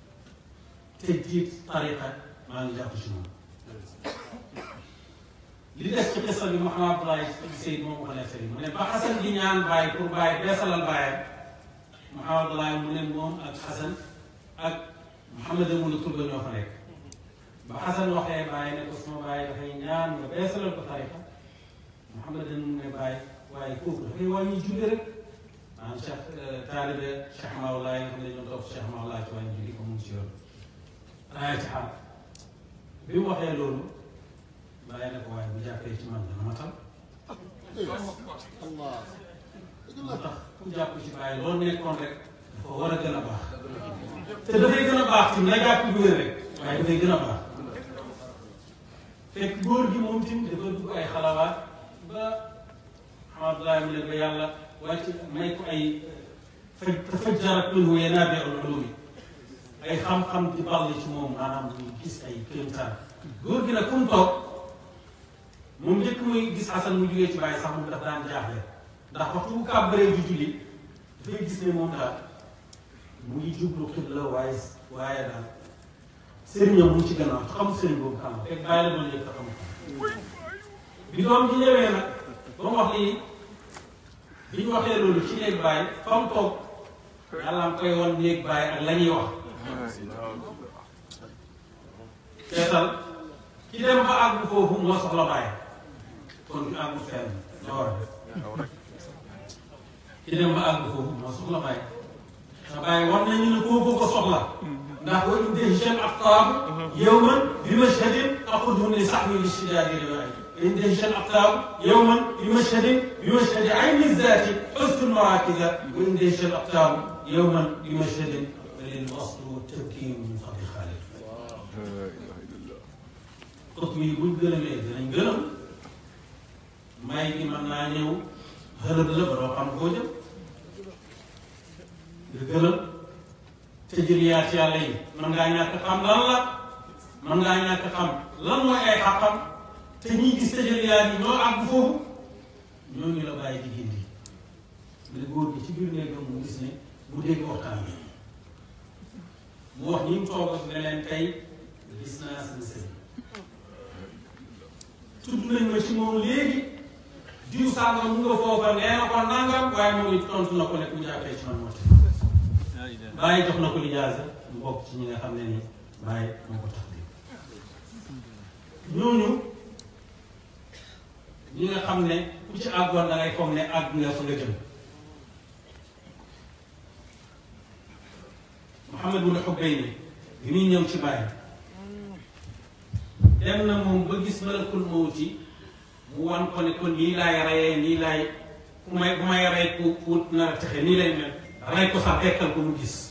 [SPEAKER 2] te jiit tariqa maa ngi jàpp ci moom li des ci xisa bi Mouhamed Abdoulaye Seyd moom ko nettali mu ne ba Xasan di ñaan bàyyi pour bàyyi beesalal bàyyam Mouhamed Abdoulaye mu ne moom ak Xasan ak Mouhamed Amouna Touba ñoo fa nekk ba Xasan waxee bàyyi ne ko sama bàyyi dafay ñaan nga beesalal ko tarixa Mouhamed Amouna ne bàyyi waaye kooku dafay wàññi julli rek maanaam Cheikh taalibe Cheikh Mawlaay nga xam ne ñoo topp Cheikh Mawlaay ci wàññi julli ko mu ngi ci yoon raaya ci xam bi mu waxee loolu bàyyi na ko waaye bu jàppee ci man dana ma tal moo tax ku jàpp ci bàyyi loolu nekkoon rek dafa war a gën a baax te dafay gën a baax ci na jàpp bu wér rek waaye dafay gën a baax fekk góor gi moom tim dafa dugg ay xalawaat ba alhamdulilah mu ne ba yàlla wàcc may ko ay faj fajjarat minhu yanaabi'ul ulumi ay xam-xam di ball ci moom maanaam muy gis ay kéemtaan góor gi nag fu mu toog moom njëkk muy gis Xasan mu jugee ci bàyyi sax moom daf daan jaaxle ndax waxtu bu kàbbaree ju julli dafay gis ne moom daal mu ngi jublu xibla waaye waaye daal sëriñam mu ci gannaaw te xamul sëriñ boobu xam fekk bàyyi la doon yëg te xamul bi doom ji ñëwee nag ba mu wax lii bi ñu waxee loolu ci néeg bàyyi fa mu toog yàlla am koy wan néeg bàyyi ak la ñuy wax seetal ki dem ba àgg foofu moo soxla bàyyi kon ñu àggu fenn la war a def ki dem ba àgg foofu moo soxla bàyyi te bàyyi war nañu ne kooku ko soxla ndax wa in dahshan aqtaabu yawman bi mashhadin aqudhu li sahwi li shidaadi riwaay wa in dahshan aqtaabu yawman bi mashhadin bi mashhadi ayni zaati xusnu marakiza wa in dahshan aqtaabu yawman bi mashhadin lil wasl wa tabkiir min fadli xaalid xut mi buñ gëlëmee dinañ gëlëm may gi mën naa ñëw xëlëb la ba doo xam koo jëm nga gëlëm te jëliyaat yàlla yi mën ngaa ñàkk xam lan la mën ngaa ñàkk xam lan mooy ay xaqam te ñiy gis te jëliyaat yi ñoo àgg foofu ñooñu la bàyyi di gindi mais góor gi ci biir néegam mu gis ne mu dégg waxtaan bi mu wax ñi mu toog ak ne leen tey gis naa seen sëriñ tudd nañ ma ci moom léegi diw sàngam mu nga foofa nee na ko nangam waaye moom it tontu na ko ne ku jàppee ci man moo tax bàyyi jox na ko lijaasa mu bokk ci ñi nga xam ne ni bàyyi moo ko tax di ñooñu ñi nga xam ne ku ci àggoon da ngay foog ne àgg nga fa nga jëm Muhammad bun Xubayni bi muy ñëw ci bàyyi dem na moom ba gis malakul mawti mu wan ko ne ko nii laay rayee nii laay ku may bu may rey ku ku nar a texe nii lay mel rey ko sax dekkal ko mu gis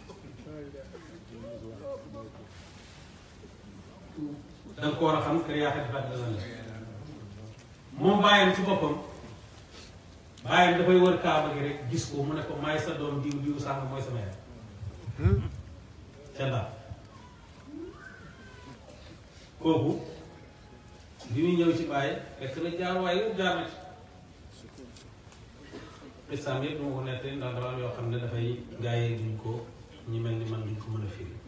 [SPEAKER 2] danga ko war a xam kër yaakaar di fàttali lan la moom bàyyam ci boppam bàyyam dafay wër kaaba gi rek gis ko mu ne ko may sa doom diw diw sàng mooy sama yaay ca ndax kooku bi muy ñëw ci bàyyi fekk na jaar waaye yëpp jaar na ci islam yëpp duma ko nettali ndax dafa am yoo xam ne dafay gaa yi duñ ko ñi mel ni man duñ ko mën a firi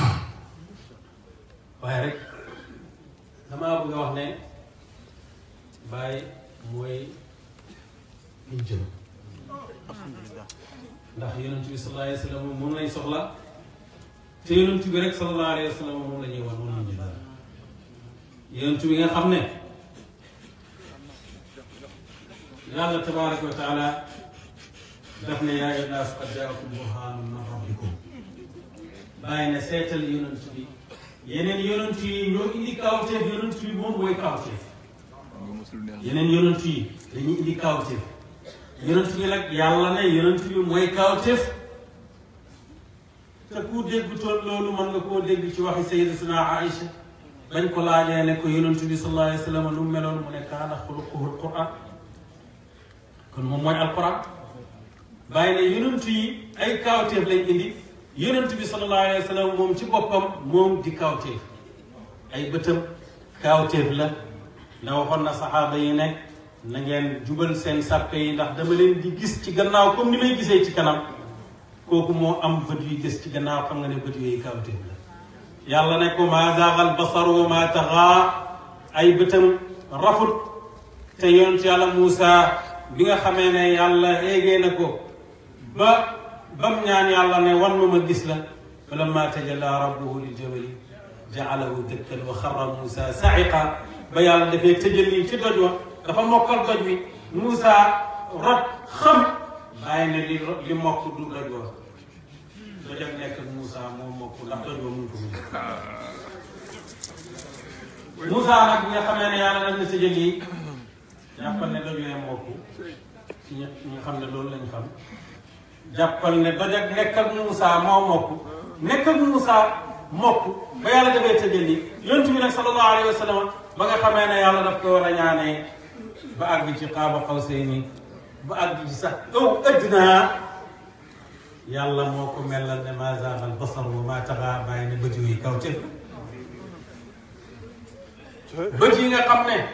[SPEAKER 2] waaye rek damaa bëgg a wax ne bàyyi mooy liñ jëm ndax yonent bi sallallahu alayhi wa sallam moom lañ soxla te yonent bi rek sallallahu alayhi wa sallam moom la ñuy wan moom lañ ñu dara yonent bi nga xam ne yàlla tabaraka wa taala daf ne yaa ayyuhan naas qad jaakum burhaanun min rabbikum bàyyi na seetal yonent bi yeneen yonent yi ñoo indi kawteef yonent bi moom mooy kawteef yeneen yonent yi dañuy indi kawteef yonent bi nag yàlla ne yonent bi mooy kawteef te ku dégg toon loolu mën nga koo dégg ci waxi sayyidatuna Aïcha bañ ko laajee ne ko yonent bi sallallahu alayhi wa sallam nu mu meloon mu ne kaana xuluquhu alquran kon moom mooy alquran bàyyi ne yonent yi ay kawteef lañ indi yonent bi sallallahu alayhi wa sallam moom ci boppam moom di kawteef ay bëtam kawteef la na waxoon na saxaaba yi ne na ngeen jubal seen sàppe yi ndax dama leen di gis ci gannaaw comme ni may gisee ci kanam kooku moo am bët yu gis ci gannaaw xam nga ne bët yooyu kawteef la yàlla ne ko maa zaagal basar wa maa taxaa ay bëtam rafut te yonent yàlla Muusa bi nga xamee ne yàlla éegee na ko ba bam ñaan yàlla ne wan ma ma gis la falamma tajalla rabbuhu lil jabali jaalahu dakkan wa xarra Muusa sa'iqa ba yàlla dafay tëjali ci doj wa dafa mokkal doj wi Muusa rot xam bàyyi ne li li mokk du doj wa doj ak nekk ak Muusa moo mokk ndax doj wa mun ko mu Moussa nag bi nga xamee ne yàlla def na sa jël yi jàppal ne doj wee mokk ci ñi ñi nga xam ne loolu lañ xam jàppal ne doj ak nekk ak Moussa moo mokk nekk ak Moussa mokk ba yàlla defee sa jël yi yonent bi nag sallallahu alayhi wa sallam ba nga xamee ne yàlla daf ko war a ñaanee ba àgg ci qaaba qawsayni ba àgg ci sax aw adnaa yàlla moo ko melal ne maa zaaga al basar wa maa tagaa bàyyi ne bët yooyu kaw te bët yi nga xam ne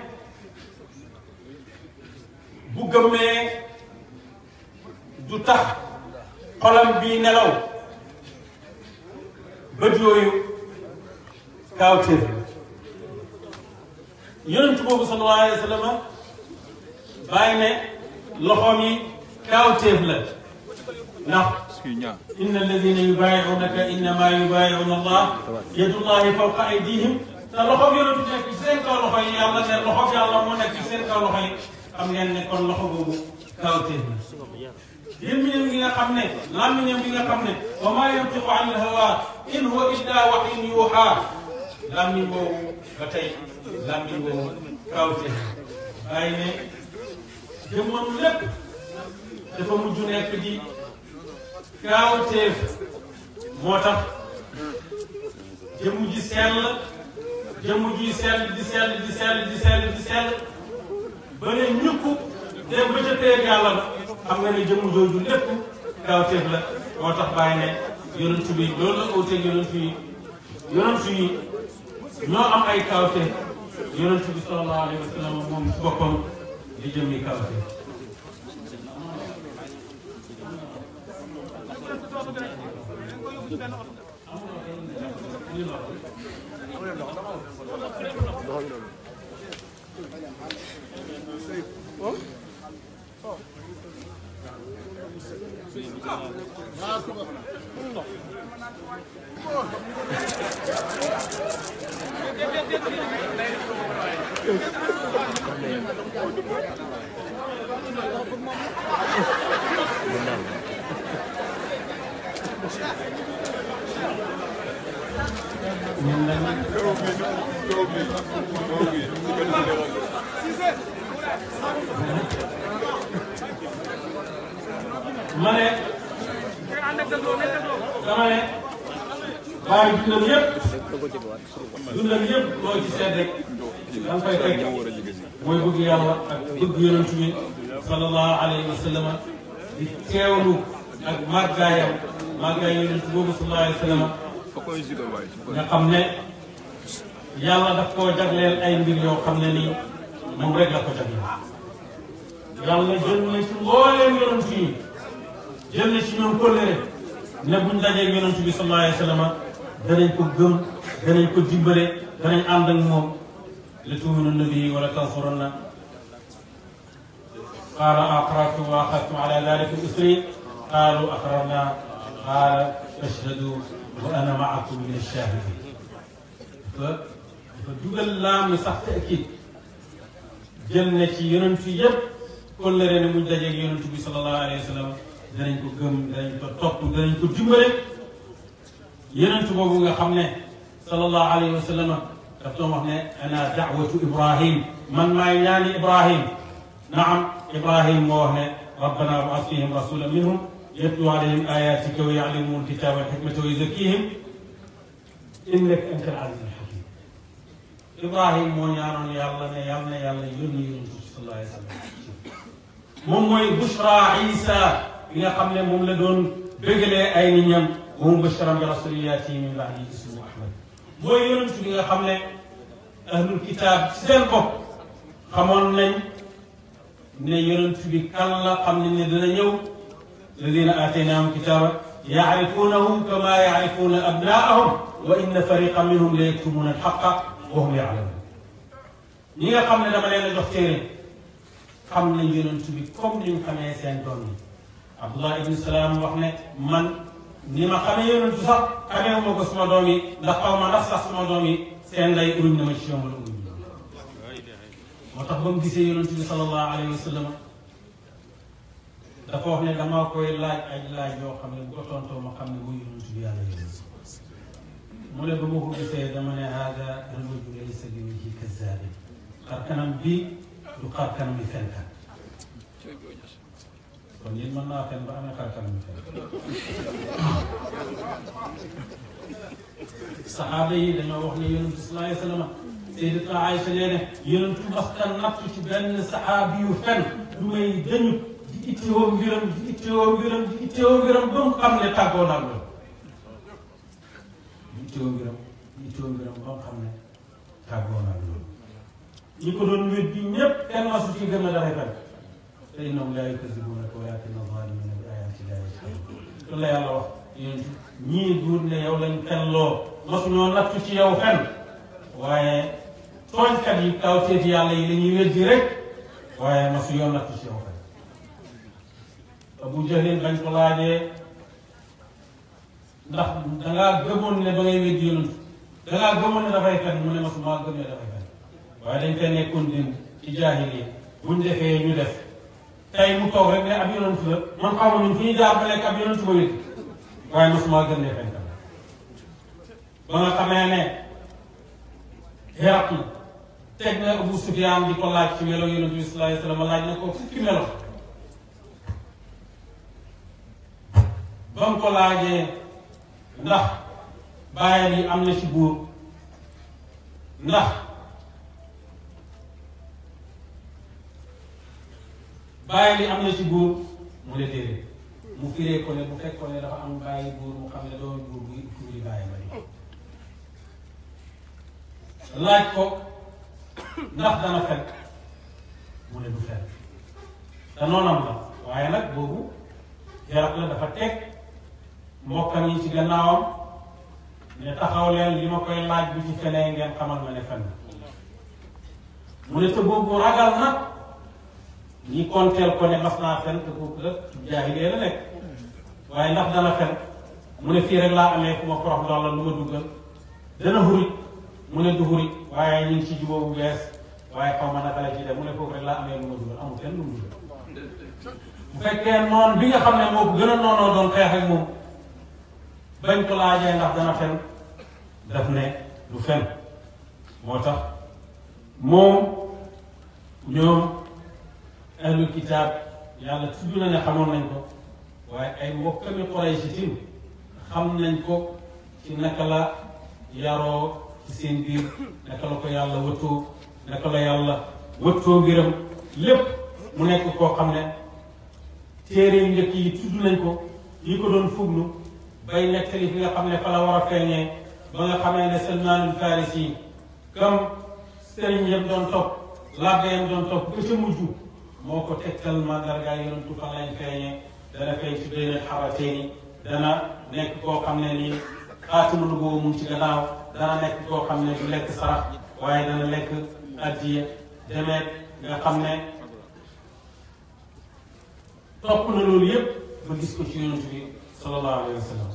[SPEAKER 2] bu gëmmee du tax xolam bii nelaw bët yooyu kaawteef yonent boobu sallallahu alayhi wa sallam bàyyi ne loxoom yi kaawteef la ndax
[SPEAKER 1] suy ñaa
[SPEAKER 2] inna alladina yubayiunaka innama yubayiuna allah yadullahi fawqa aydihim te loxoom yonent bi nekk ci seen kaw loxo yi yàlla ne loxoom yàlla moo nekk ci seen kaw loxo yi xam ngeen ne kon loxo boobu kaawteef la gémmiñam gi nga xam ne làmmiñam gi nga xam ne wa maa yantiqu an il-hawa in huwa illa wahyun yuuhaa làmmiñ boobu ba tey làmmiñ boobu kaawteef bàyyi ne jëmmam lépp dafa mujj nekk di kaawteef moo tax jëmm ji sell jëmm ji sell di sell di sell di sell di sell ba ne ñukk dem ba ca teeg yàlla ba xam nga ne jëmm jooju lépp kaawteef la moo tax bàyyi ne yonent bi loolu la uuteeg yonent yi yonent yi ñoo am ay kaawteef yonent bi sallallahu alayhi wa sallam moom ci boppam di jëmmi kaawteef ñun nag
[SPEAKER 1] kaw bi kaw bi kaw bi su ko defee
[SPEAKER 2] ma ne dama ne bàyyi dundam yëpp dundam yëpp loo ci seet rek da nga koy fekk
[SPEAKER 1] moo war a jege si
[SPEAKER 2] mooy bëgg yàlla ak bëgg yonent bi sallallahu alayhi wa sallam di teewlu ak màggaayam màggaay yonent boobu sallallahu alayhi wa sallam
[SPEAKER 1] fa koy sigal waay su ko
[SPEAKER 2] nga xam ne yàlla daf koo jagleel ay mbir yoo xam ne nii moom rek la ko jagleel yàlla jël na ci mbooleem yonent yi jël na ci ñoom kóllëre ne buñ dajee yonent bi sallallahu alayhi wa sallam danañ ko gëm danañ ko dimbale danañ ànd ak moom la tuuminunna bihi wala tansurunna qaala aqrartum wa axadtum ala dalika isri qaalu aqrarna qaala fashhadu wa ana maakum min ash-shahidin dafa dafa dugal laam mi sax taakid jël na ci yonent yi yëpp kóllëre ne muñ dajeeg yonent bi sallallahu alayhi wa sallam danañ ko gëm danañ ko topp danañ ko dimbale yonent boobu nga xam ne sallallahu alayhi wa sallam daf doon wax ne ana daawatu ibrahim man maay ñaani ibrahim naam ibrahim moo wax ne rabbana wab'ath fihim rasulan minhum yatlu alayhim ayatika wa yuallimuhum alkitaba walhikmata wa yuzakkihim innaka anta al-aziz al-hakim ibrahim moo ñaanoon yàlla ne yàlla na yàlla yónni yonent bi sallallahu alayhi wa sallam moom mooy bushra isa bi nga xam ne moom la doon bégalee ay nit ñam wa mubashiran bi rasulin yaati min ba'di ismuhu ahmad mooy yonent bi nga xam ne ahlul kitaab ci seen bopp xamoon nañ ne yonent bi kan la xam nañ ne dana ñëw alladina aataynahum kitaaba yaarifuunahu kama yaarifuuna abnaahum wa inna fariqan minhum la yaktumuuna alxaqa wa hum yaalamuun ñi nga xam ne dama leen a jox téere xam nañ yonent bi comme ni ñu xamee seen doom yi Abdullah ibn Salaam wax ne man ni ma xamee yonent sax xamee ma ko suma doom yi ndax xaw ma ndax sax suma doom yi seen lay uruñ na ma ci yoon wala uruñ moo tax ba mu gisee yonent bi sallallahu alayhi wa sallam dafa wax ne damaa koy laaj ay laaj yoo xam ne bu ko tontoo ma xam ne muy yonent bi yàlla yónni mu ne ba ma ko gisee dama ne hada rajulu laysa bi wajhi kazzabin xar kanam bii du xar kanam yi fenkat kon yéen mën naa fen ba amee xar kanam yi fenkat saxaaba yi dañoo wax ne yonent bi sallallahu alayhi wa sallam Sayyidatuna Aïcha nee ne yonent masta natt ci benn saxaabi yu fen du may dañu di itteewoo mbiram di itteewoo mbiram di itteewoo mbiram ba mu xam ne tàggoo naa loolu di itteewoo mbiram di itteewoo mbiram ba mu xam ne tàggoo naa loolu ñi ko doon wét bi ñépp kenn masu ci gën a dafay fen te innahum laa yukazzibuunaka walaakinna zaalimiina bi aayaati llaahi yajhaduun loolu la yàlla wax yonent ñii duur ne yow lañ fen loo masu ñoo nattu ci yow fen waaye tooñkat yi kawteeti yàlla yi la ñuy weddi rek waaye masu yoon nattu ci yow fen Abu Jahlin bañ ko laajee ndax dangaa gëmoon ne ba ngay weddi yonent dangaa gëmoon ne dafay fen mu ne masu maa gëm ne dafay fen waaye dañ fee nekkoon démb ci jaahiliya buñ defee ñu def tey mu toog rek ne ab yonent la man xaw ma ñun fu ñu jaar ba nekk ab yonent ba wér waaye mosuma gëm ne fenkat ba nga xamee ne Héraclius teg na Abu Sufyaan di ko laaj ci melo yonent bi sallallahu alayhi wa sallam laaj na ko fukki melo ba mu ko laajee ndax bàyyam yi am na ci buur ndax bàyyi li am na ci buur mu ne déedéet mu firee ko ne bu fekkoon ne dafa am bàyyi buur mu xam ne doomu buur bu fuuri bàyyi ma di laaj ko ndax dana fekk mu ne du fekk te noonam la waaye nag boobu jarab la dafa teg mbokkam yi ci gannaawam ne taxaw leen li ma koy laaj bu ci fenee ngeen xamal ma ne fen mu ne te boobu ragal na ñi konteel ko ne mas naa fen te kooku la jaahiliya la nekk waaye ndax dana fen mu ne fii rek laa amee ku ma porox ndox la lu ma duggal dana xurit mu ne du xurit waaye ñu ngi ci jubóo bu bees waaye xaw ma naka la ci def mu ne foofu rek laa amee lu ma duggal amul kenn lu mu duggal bu fekkee noon bi nga xam ne moo ko gën a noonoo doon xeex ak moom bañ ko laajee ndax dana fen daf ne du fen moo tax moom ñoom ahlul kitaab yàlla tudd na ne xamoon nañ ko waaye ay mbokkami Quraysh tim xam nañ ko ci naka la yaroo ci seen biir naka la ko yàlla wëttoo naka la yàlla wëttoo mbiram lépp mu nekk koo xam ne téere yu njëkk yi tudd nañ ko yi ko doon fuglu bay nettali fi nga xam ne fa la war a feeñee ba nga xamee ne Salmaanul Farisi yi comme sëriñ yëpp doon topp labbe yam doon topp ba ca mujj moo ko tegtal mandarga yonentu fan lañ feeñee dana feeñ ci benn xarateeni dana nekk koo xam ne nii xaatimu nubuwwa mu ngi ci gannaaw dana nekk koo xam ne du lekk sarax waaye dana lekk addiya demeet nga xam ne topp na loolu yépp ba gis ko ci yonent bi sallallahu alayhi wa sallam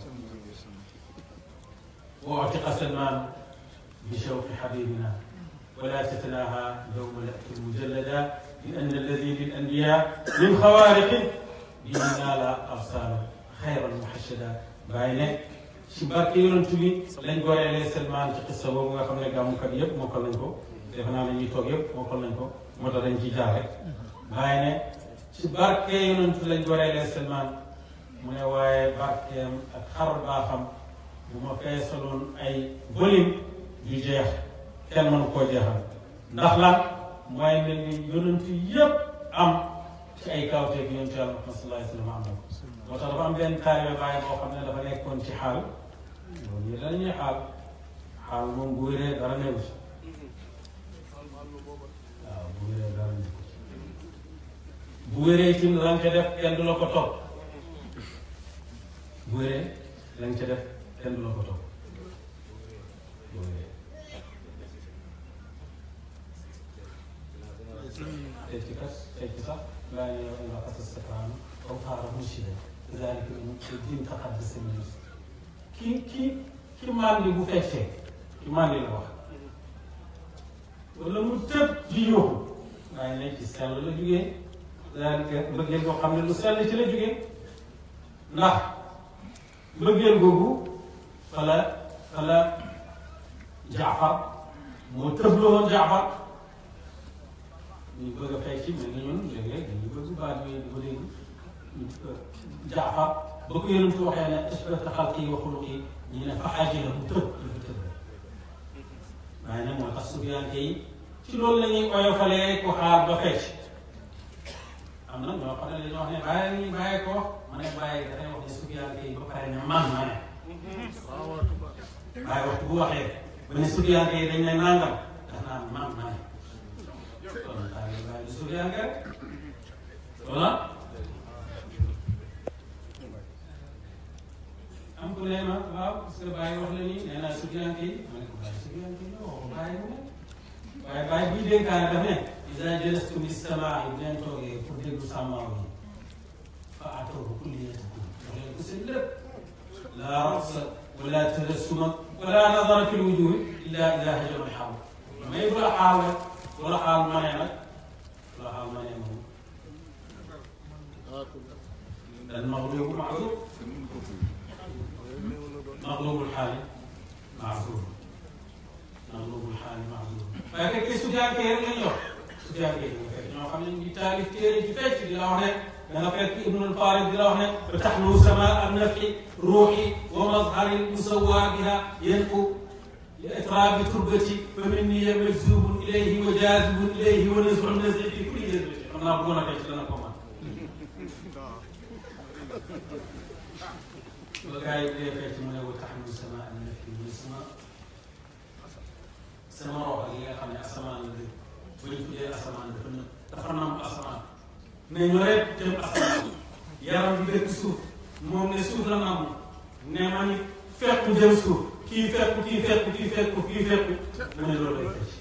[SPEAKER 2] wa atiqa salman bi shawqi xabibina ولا تتناهى يوم نأتي مجلدا لأن الذي للأنبياء من خوارق به نال أبصار خيرا محشدا باينه ci barke yonent bi lañ goreelee Salmaan ci xissa boobu nga xam ne gàmmukat yëpp mokkal nañ ko defe naa ne ñuy toog yëpp mokkal nañ ko moo tax dañ ciy jaar rek bàyyi ne ci barke yonent lañ goreelee Salmaan mu ne waaye barkeem ak xar baaxam bu ma feesaloon ay volume yu jeex kenn mënu koo jeexal ndax lan mooy mel ni yonent yépp am ci ay kawteeg yonent yàlla Muhammad sallallahu alayhi wa sallam am na ko moo tax dafa am benn taalibe bàyyi boo xam ne dafa nekkoon ci xaal loolu yi dañuy xaal xaal moom bu wéree dara newu ci waaw bu wéree dara newu ci bu wéree ci la nga ca def kenn du la ko topp bu wéree la nga ca def kenn du la ko topp bu wéree te ci kas te ci sax laa ne yow nga xasas sa kaam aw xaaral musida zalika din taqaddasa min ki ki ki mandi bu feccee ki mandi la wax wala mu tëb di yóbbu waaye ne ci sell la jugee zalika mbëggeel boo xam ne lu sell ci la jugee ndax mbëggeel googu fala fala jaafar moo tëbloo woon jaafar ñu bëgg a fay ci mel ni ñun léeg-léeg dañuy bëgg baat yooyu di ko dégg jaafar ba ko yonent waxee ne ashbahta xalqi wa xuluqi ñu ne fa ajila mu tëb dafa tëb waaye nag moo tax sufiyanke yi ci loolu la ñuy oyofalee ko xaar ba fecc am na ñoo xam ne dañoo wax ne bàyyi bàyyi ko wax ma ne bàyyi dafay wax ne sufiyanke yi ba pare ne man ma ne waaye waxtu bu waxee ba ne sufiyanke yi dañ ne nangam daf naan man ma ne kon daal di bàyyi sufiyanke rek voilà am ku ne ma waaw parce que bàyyi wax la nii nee naa sufiyanke yi ma ne ko bàyyi sufiyanke yi waxu bàyyi mu ne waaye bàyyi buy dénkaane daf ne isa jalastu li samaa yi bu leen toogee pour déglu sàmmaaw yi fa atoobu kulliyatakum wax leen ko seen lépp laa raqsa wala tabassuma wala nadara fi lwujuhi illa ida hajama xaal mais bu la xaal rek bu la xaal ma ne nag bu la xaal ma ne moom dal maxlubu maazur maxlubul xaali maazur maxlubul xaali maazur waaye fekkee sufiyanke rek lañ yor sufiyanke yi nga fekk ñoo xam ne ñu ngi taalif téere ci fecc di la wax ne da nga fekk ibnul farid di la wax ne ba taxlu sama an nafi ruuxi wa mazhari musawa biha yanqu li itrabi turbati fa minni majzubun ilayhi wa jazibun ilayhi wa nasu nasi fi kulli jazbati xam naa bëggoon a fecc dana ko man ba gars yi dee fecc mu ne wa taxlu sama an nafi mu ne sama sama rox ak yi nga xam ne asamaan la dëgg ba ñu tuddee asamaan dafa nëb dafa nam asamaan ne ñu rek jëm asamaan yaram bi dëkk suuf moom ne suuf la nam ne ma ni fekku jëm suuf kii fekku kii fekku kii fekku kii fekku mu ne loolu lay fecc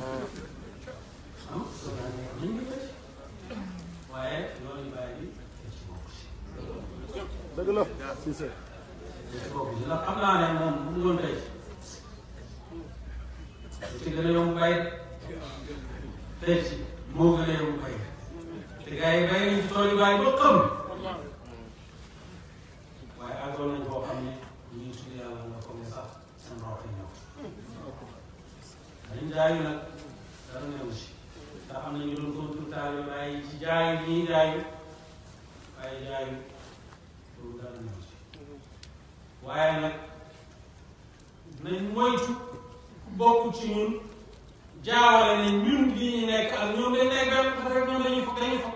[SPEAKER 2] am soo daa ne nañ ngi fecc waaye loolu ñu bàyyi bi fecc bokk si
[SPEAKER 1] dëgg la si se
[SPEAKER 2] fecc bokk si ndax xam naa ne moom bu mu doon fecc lu ci gën a yomb bay fecc moo gën a yomb bay te gars yi bay nañ ci tool yi bàyyi ba xam waaye àggoon nañ koo xam ne ñu ngi tudd yàlla nga foog ne sax seen rox yi ñëw dañ jaayu nag dara newu si ndax am na ñu doon contour taal yi waaye ci jaayu ñii jaayu waaye jaayu loolu dara newu si waaye nag nañ moytu bokk ci ñun jaawale ne ñun li ñu nekk ak ñoom dañ nekk benn parce que ñoom dañuy foog dañuy foog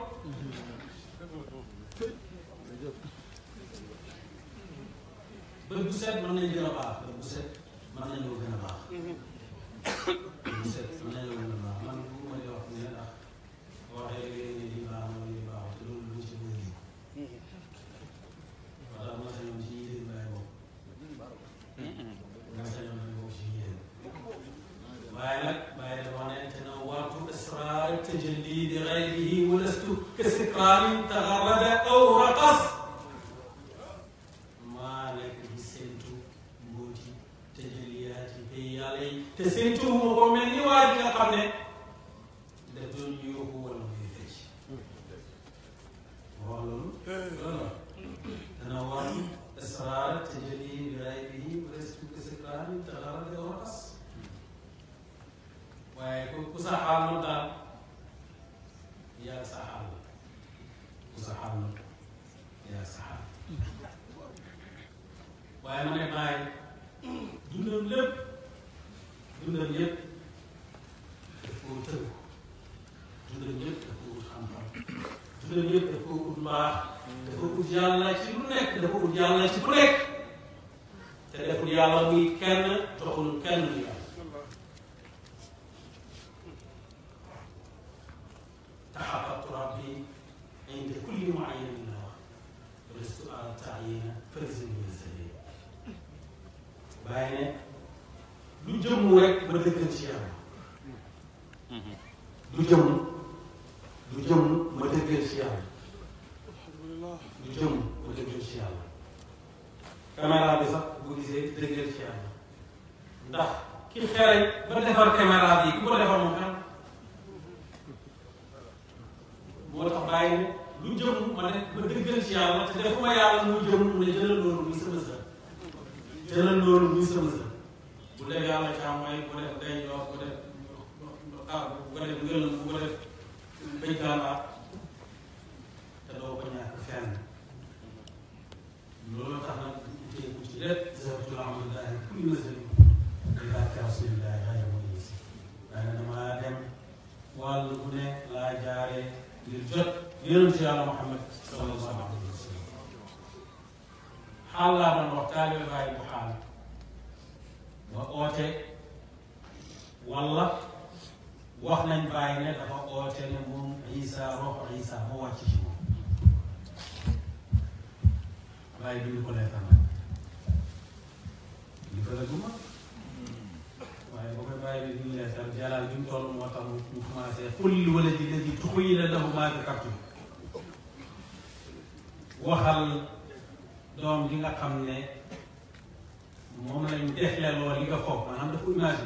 [SPEAKER 2] bët bu set mën nañ gën a baax bët bu set mën nañoo gën a baax bët bu set mën nañoo gën a baax man bu ma di wax ne ndax waxee léegi ne lii baax na lii baax te loolu lu ci bëri wala ma sañoon ci yéen laay bokk ma sañoon laay bokk ci yéen waaye nag bàyyi dafa wax ne tanawwartu asrar tajalli li gayrihi wa lastu kastikrarin tagarrada aw raqas maa nekk di séntu mbóoti tajalliyaati bay yàlla yi te séntu mu ko mel ni waa ji nga xam ne daf doon yóbbu wala muy fecc wax loolu loolu la tanawwartu asrar tajalli li gayrihi wa lastu kastikrarin tagarrada aw raqas waaye ku ku sa xaal noonu daal yaa sa xaal ku sa xaal noonu yaa sa xaal waaye ma ne bàyyi dundam lépp dundam yépp daf koo tëgg dundam yépp daf koo ut xam-xam dundam yépp daf koo ut mbaax dafa ut yàlla ci lu nekk dafa ut yàlla ci ku nekk te deful yàlla muy kenn joxul kenn muy yàlla تحققت ربي عند كل معين له ولست أرى التعيين فلزم بالزليل bàyyi ne lu jëmm rek ma dëkkal ci yàlla lu jëmm ci yàlla caméra bi sax bu gisee dëggal ci yàlla ndax ki xereñ ba defar caméra bi ku ko defar moom xam moo tax bàyyi ne lu jëm ma ne ma dëggal ci yàlla te defuma yàlla muy jëm mu ne jëlal loolu muy sama sër jëlal loolu muy sama sër bu def yàlla càmmooy bu def day jox bu def ah bu ko def ngël bu ko def bëj gànnaar te doo ko ñàkk fenn loolu tax nag teeku ci lépp zabtul amdullahi kulli nasari ilaaka rasulillahi xayra mo yisi waaye nag damaa dem wàll bu ne laa jaaree ngir jot yonent yàlla Muhammad sallallahu alayhi wa sallam xaal laa doon wax taalibe bàyyi bu xaal ba oote walla wax nañ bàyyi ne dafa oote ne moom Isa roxo Isa moo wàcc ci moom bàyyi bi ñu ko leetal nag li ko la duma waaye boo koy bàyyi bi ñu leetal jalaal bi mu toll moo tax mu commencé xulli wala ji la ji tuxuyila lahu maa zakartu waxal doom ji nga xam ne moom lañ defle lool li nga foog maanaam dafa imagine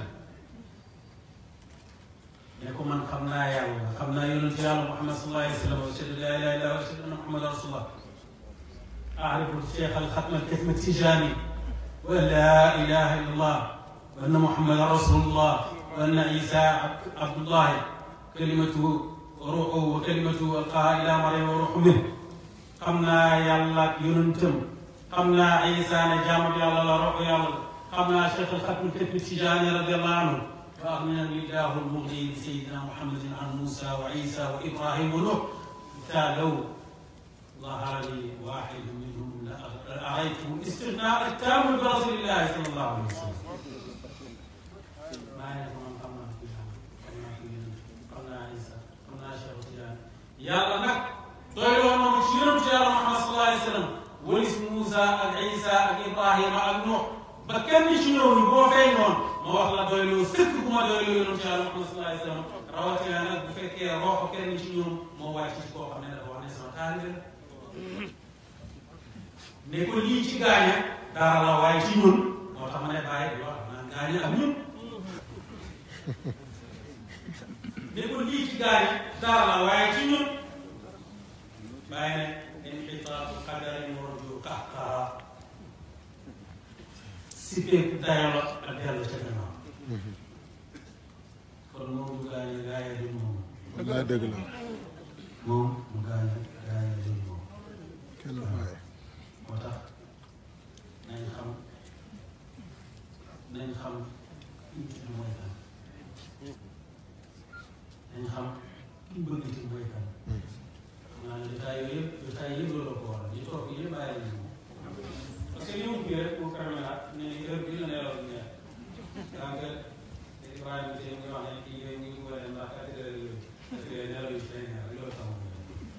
[SPEAKER 2] ne ko man xam naa yàlla xam naa yonent yàlla Muhammad sallallahu alayhi wa sallam wa ashhadu la ilaha illa wa ashhadu anna Muhammadan rasulullah أعرف الشيخ الختم الكتم التجاني وأن لا إله إلا الله وأن محمدا رسول الله وأن عيسى عبد الله كلمته وروحه وكلمته ألقاها إلى مريم وروح منه قمنا يلا ينتم قمنا عيسى نجام يلا لا روح يلا قمنا شيخ الختم الكتم التجاني رضي الله عنه وأغنى الله المغني بسيدنا محمد عن موسى وعيسى وإبراهيم ونوح لو ظهر لي واحد منهم لأريته استغناء التام برسول الله صلى الله عليه وسلم ما يفهم قمنا فيها قمنا فيها قمنا عيسى قمنا شيخ سيان يلا نك doyloo moom ci yonent yàlla Muhammad sallallahu alayhi wa sallam walis Moussa ak Isa ak Ibrahima ak Nuux ba kenn ci ñooñu boo fay noonu ma wax la doyloo sëkk bu ma doyloo yonent yàlla Muhammad sallallahu alayhi wa sallam rawatina nag bu fekkee roxo kenn ci ñoom moo wàcc ci koo xam ne dafa wax ne sama taalibe la ne ko lii ci gaaña dara la waaye ci ñun moo tax ma ne bàyyi di wax naan gaaña ak ñun ne ko lii ci gaaña dara la waaye ci ñun bàyyi ne inxitaatu qadarin warju qaxqara si pépp dayo la ak dellu ca gannaaw kon moom mu gaaña gaaya du moom
[SPEAKER 3] wallaay dëgg la
[SPEAKER 2] moom mu gaaña gaaya du moom
[SPEAKER 3] kenn du bàyyi
[SPEAKER 2] moo tax nañ xam nañ xam ki ñu tudd mooy kan nañ xam ki bëgg ci mooy kan xam naa ne jotaay yooyu yëpp jotaay yëpp loolu ko waral ñu toog yëpp bàyyi lañu moom parce que li mu kii rek mu permettre ne ni heure bii la nelaw bi neex donc Ibrahima tey mu ngi wax ne kii yooyu ñu ngi war a dem ndax quatre heures yooyu parce que nelaw yi ci lay neex loolu tax mu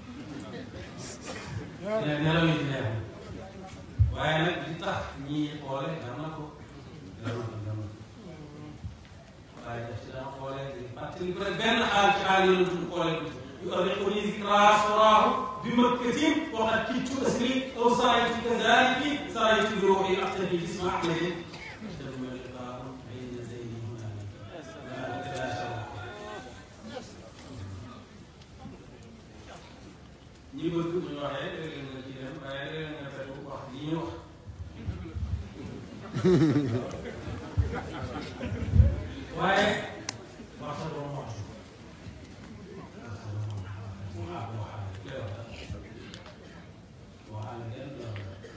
[SPEAKER 2] ne nelaw yi ci neex waaye nag li tax ñii xoole jar na ko jar na ko jar na ko waaye daf ci daan xoole di fàttali ko rek benn xaal ci xaal yoonu tudd xoole ko yu arriquni zikra soraahu bi makkatin waqad kittu asri aw saraytu kazaliki saraytu bi ruuxi aqtabi bisma ahmadin ثم لقاء بين زين هنالك لا تلاشى ñi bëgg bu ñu waxee léeg-léeg nga ci dem waaye léeg-léeg nga fekk wax li ñu wax waaye wax sa doom wax wax sa doom wax waxaale waxaale kenn du la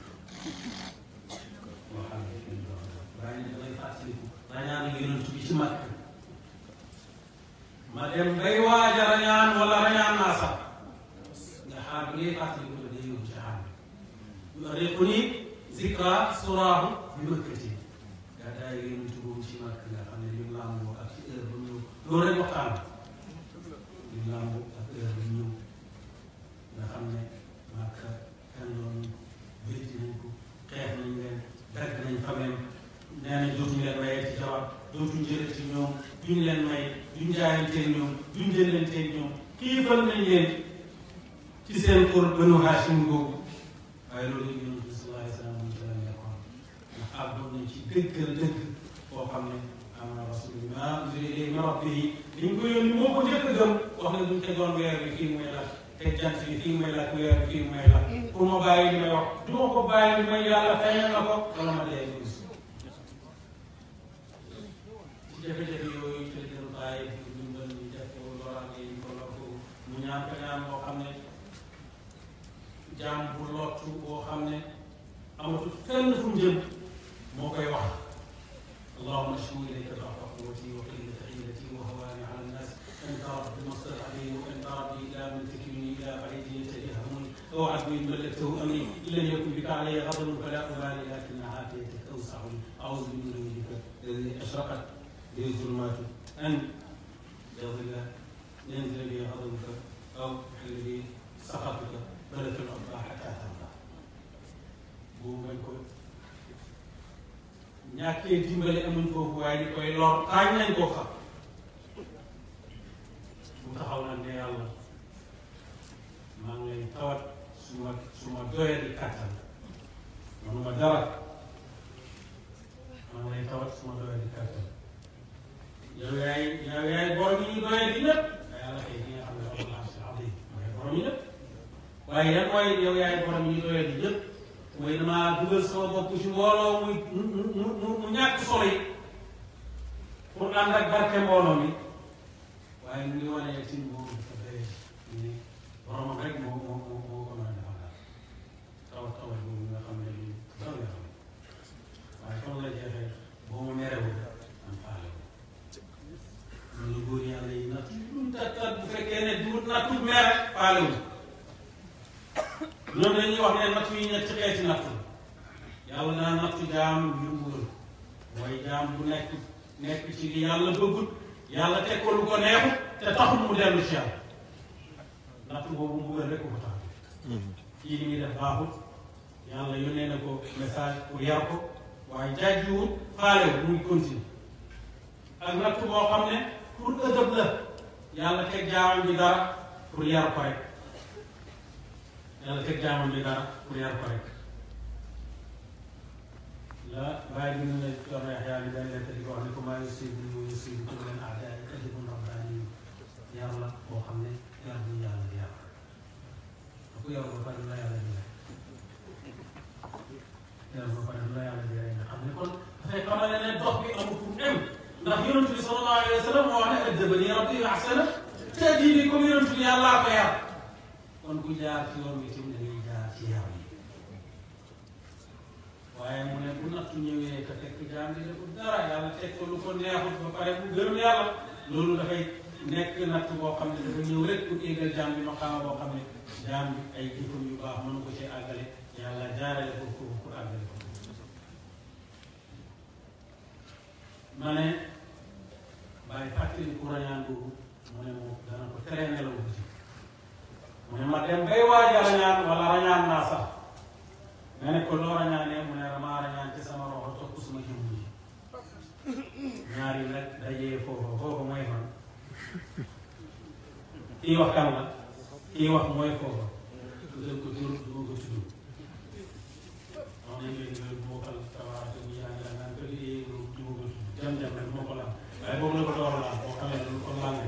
[SPEAKER 2] waxaale kenn du la waaye ni damay fàttaliku rañaan yonent bi ci mag ma dem bay waaja rañaan wala rañaan naa sax nga xaar bi ngay fàttaliku la day yóbbu ci xaar bi yuariquni zikra suraahu bi makkati gàddaay yonent boobu ci màkk nga xam ne lim làmboo ak ci heure ba ñëw loolu rek waxtaan lim làmboo ak heure ba ñëw nga xam ne màkk kan loolu béyti nañ ko xeex nañ leen dagg nañ famem nee nañ dootuñu leen mayee ci jabar dootuñu jëlee ci ñoom duñ leen may duñ jaayanteeg ñoom duñ jëlanteeg ñoom xiifal nañ leen ci seen kër Banu Hashim googu waaye loolu yëpp dëgg la dëgg boo xam ne am na rasul ma min rabbihi liñ ko yónni moo ko njëkk a gëm wax ne duñ tegoon weer bi fii muy la te jant bi fii muy la weer bi fii muy la pour ma bàyyi li may wax du ma ko bàyyi li may yàlla feeñal na ko wala ma dee gis ci jafe-jafe yooyu ci la jël bàyyi di dimbal ñu def ko loraange yi ko lor ko mu ñaan ko ñaan boo xam ne jaam bu lottu boo xam ne amatul fenn fu mu jëm moo koy wax اللهم اشكو اليك ضعف قوتي وقله حيلتي وهواني على الناس انت رب مستضعفي وانت ربي الى من تكلني الى بعيد يتجهمني او عدو ملكته امري ان لم يكن بك علي غضب فلا ابالي لكن عافيتك اوسع لي اعوذ بنورك الذي اشرقت به الظلمات ان يظل ينزل بي غضبك او يحل بي سخطك فلك العقبى حتى ترضى بوم ko ñàkkee dimbale amuñ foofu waaye di koy lor taañ nañ koo xam mu taxaw nag ne yàlla maa ngi lay tawat su ma su ma doyee di kàttan manuma dara maa ngi lay tawat su ma doyee di kàttan yow yaay yow yaay borom yi ñu doyee di lépp yàlla kay ki nga xam ne rabbul arshil azim mooy borom yi lépp waaye yan mooy yow yaay borom yi ñu doyee di lépp mooy damaa dugal sama bopp ci mbooloo muy mu mu mu mu ñàkk solo yi pour ànd ak barke mbooloo mi waaye mu ngi wane ci moom dafa bëri ni boromam rek moo moo moo moo ko mën a defal daal tawat tawat boobu nga xam ne lii taw la xam waaye comme la jeexee boo ma merewul am faale wu ñu góor yàlla yi natt lu tattat bu fekkee ne du nattu mere faale wu ñoom dañuy wax ne nattu yi ñetti xeeti nattu yàlla naa nattu jaam ngir mbugal mooy jaam bu nekk nekk ci li yàlla bëggut yàlla teg ko lu ko neexut te taxul mu dellu ci yàlla nattu boobu mbugal rek ko tax kii li muy def baaxut yàlla yónnee na ko message pour yar ko waaye jàjjiwut faalewut mu ngi continue ak nattu boo xam ne pour ëdëb la yàlla teg jaamam bi dara pour yar ko rek yàlla teg jaamam bi dara pour yar ko rek la bàyyi bi ñu ne doon wax yaa ngi day lekk di ko wax ne ko maa yusibu yu yusibu ku leen aadaay adibun rabbaani yar la boo xam ne yar bu yàlla di yar ku yar ba pare la yàlla di yar ba pare la yàlla di nga xam ne kon dafay xamal ne dox bi amul fu mu dem ndax yonent bi sallallahu alayhi wa sallam moo wax ne addabani rabbi ahsana ta'dibi comme yonent bi yàllaa ko yar kon ku jaar ci yoon wi tamit da ngay jaar ci yar yi waaye mu ne bu nattu ñëwee te fekk jaam bi deful dara yàlla teg ko lu ko neexut ba pare bu gërëm yàlla loolu dafay nekk natt boo xam ne dafa ñëw rek pour égal jaam bi maqaama boo xam ne jaam bi ay jëfam yu baax mënu ko ci àggale yàlla jaarale ko foofu pour àggale ko ma ne bàyyi fàttali ku rañaan boobu mu ne moom dana ko tere nelaw bu ci mu ne ma dem bay waaj a rañaan wala rañaan naa sax nga ne ko loo rañaanee mu ne damaa rañaan ci sama roxo topp suma jëmm ji ñaar yi nag dajee foofu foofu mooy man kii wax kan la kii wax mooy foofu tuddal ko tur du ma ko tudd wax nañ leen nga bokkal tabaaraka bi yaa ngi la naan ko liggéey du ma ko tudd jam jam rek moo ko laal waaye boobu la ko door a laal boo xamee lu ko laal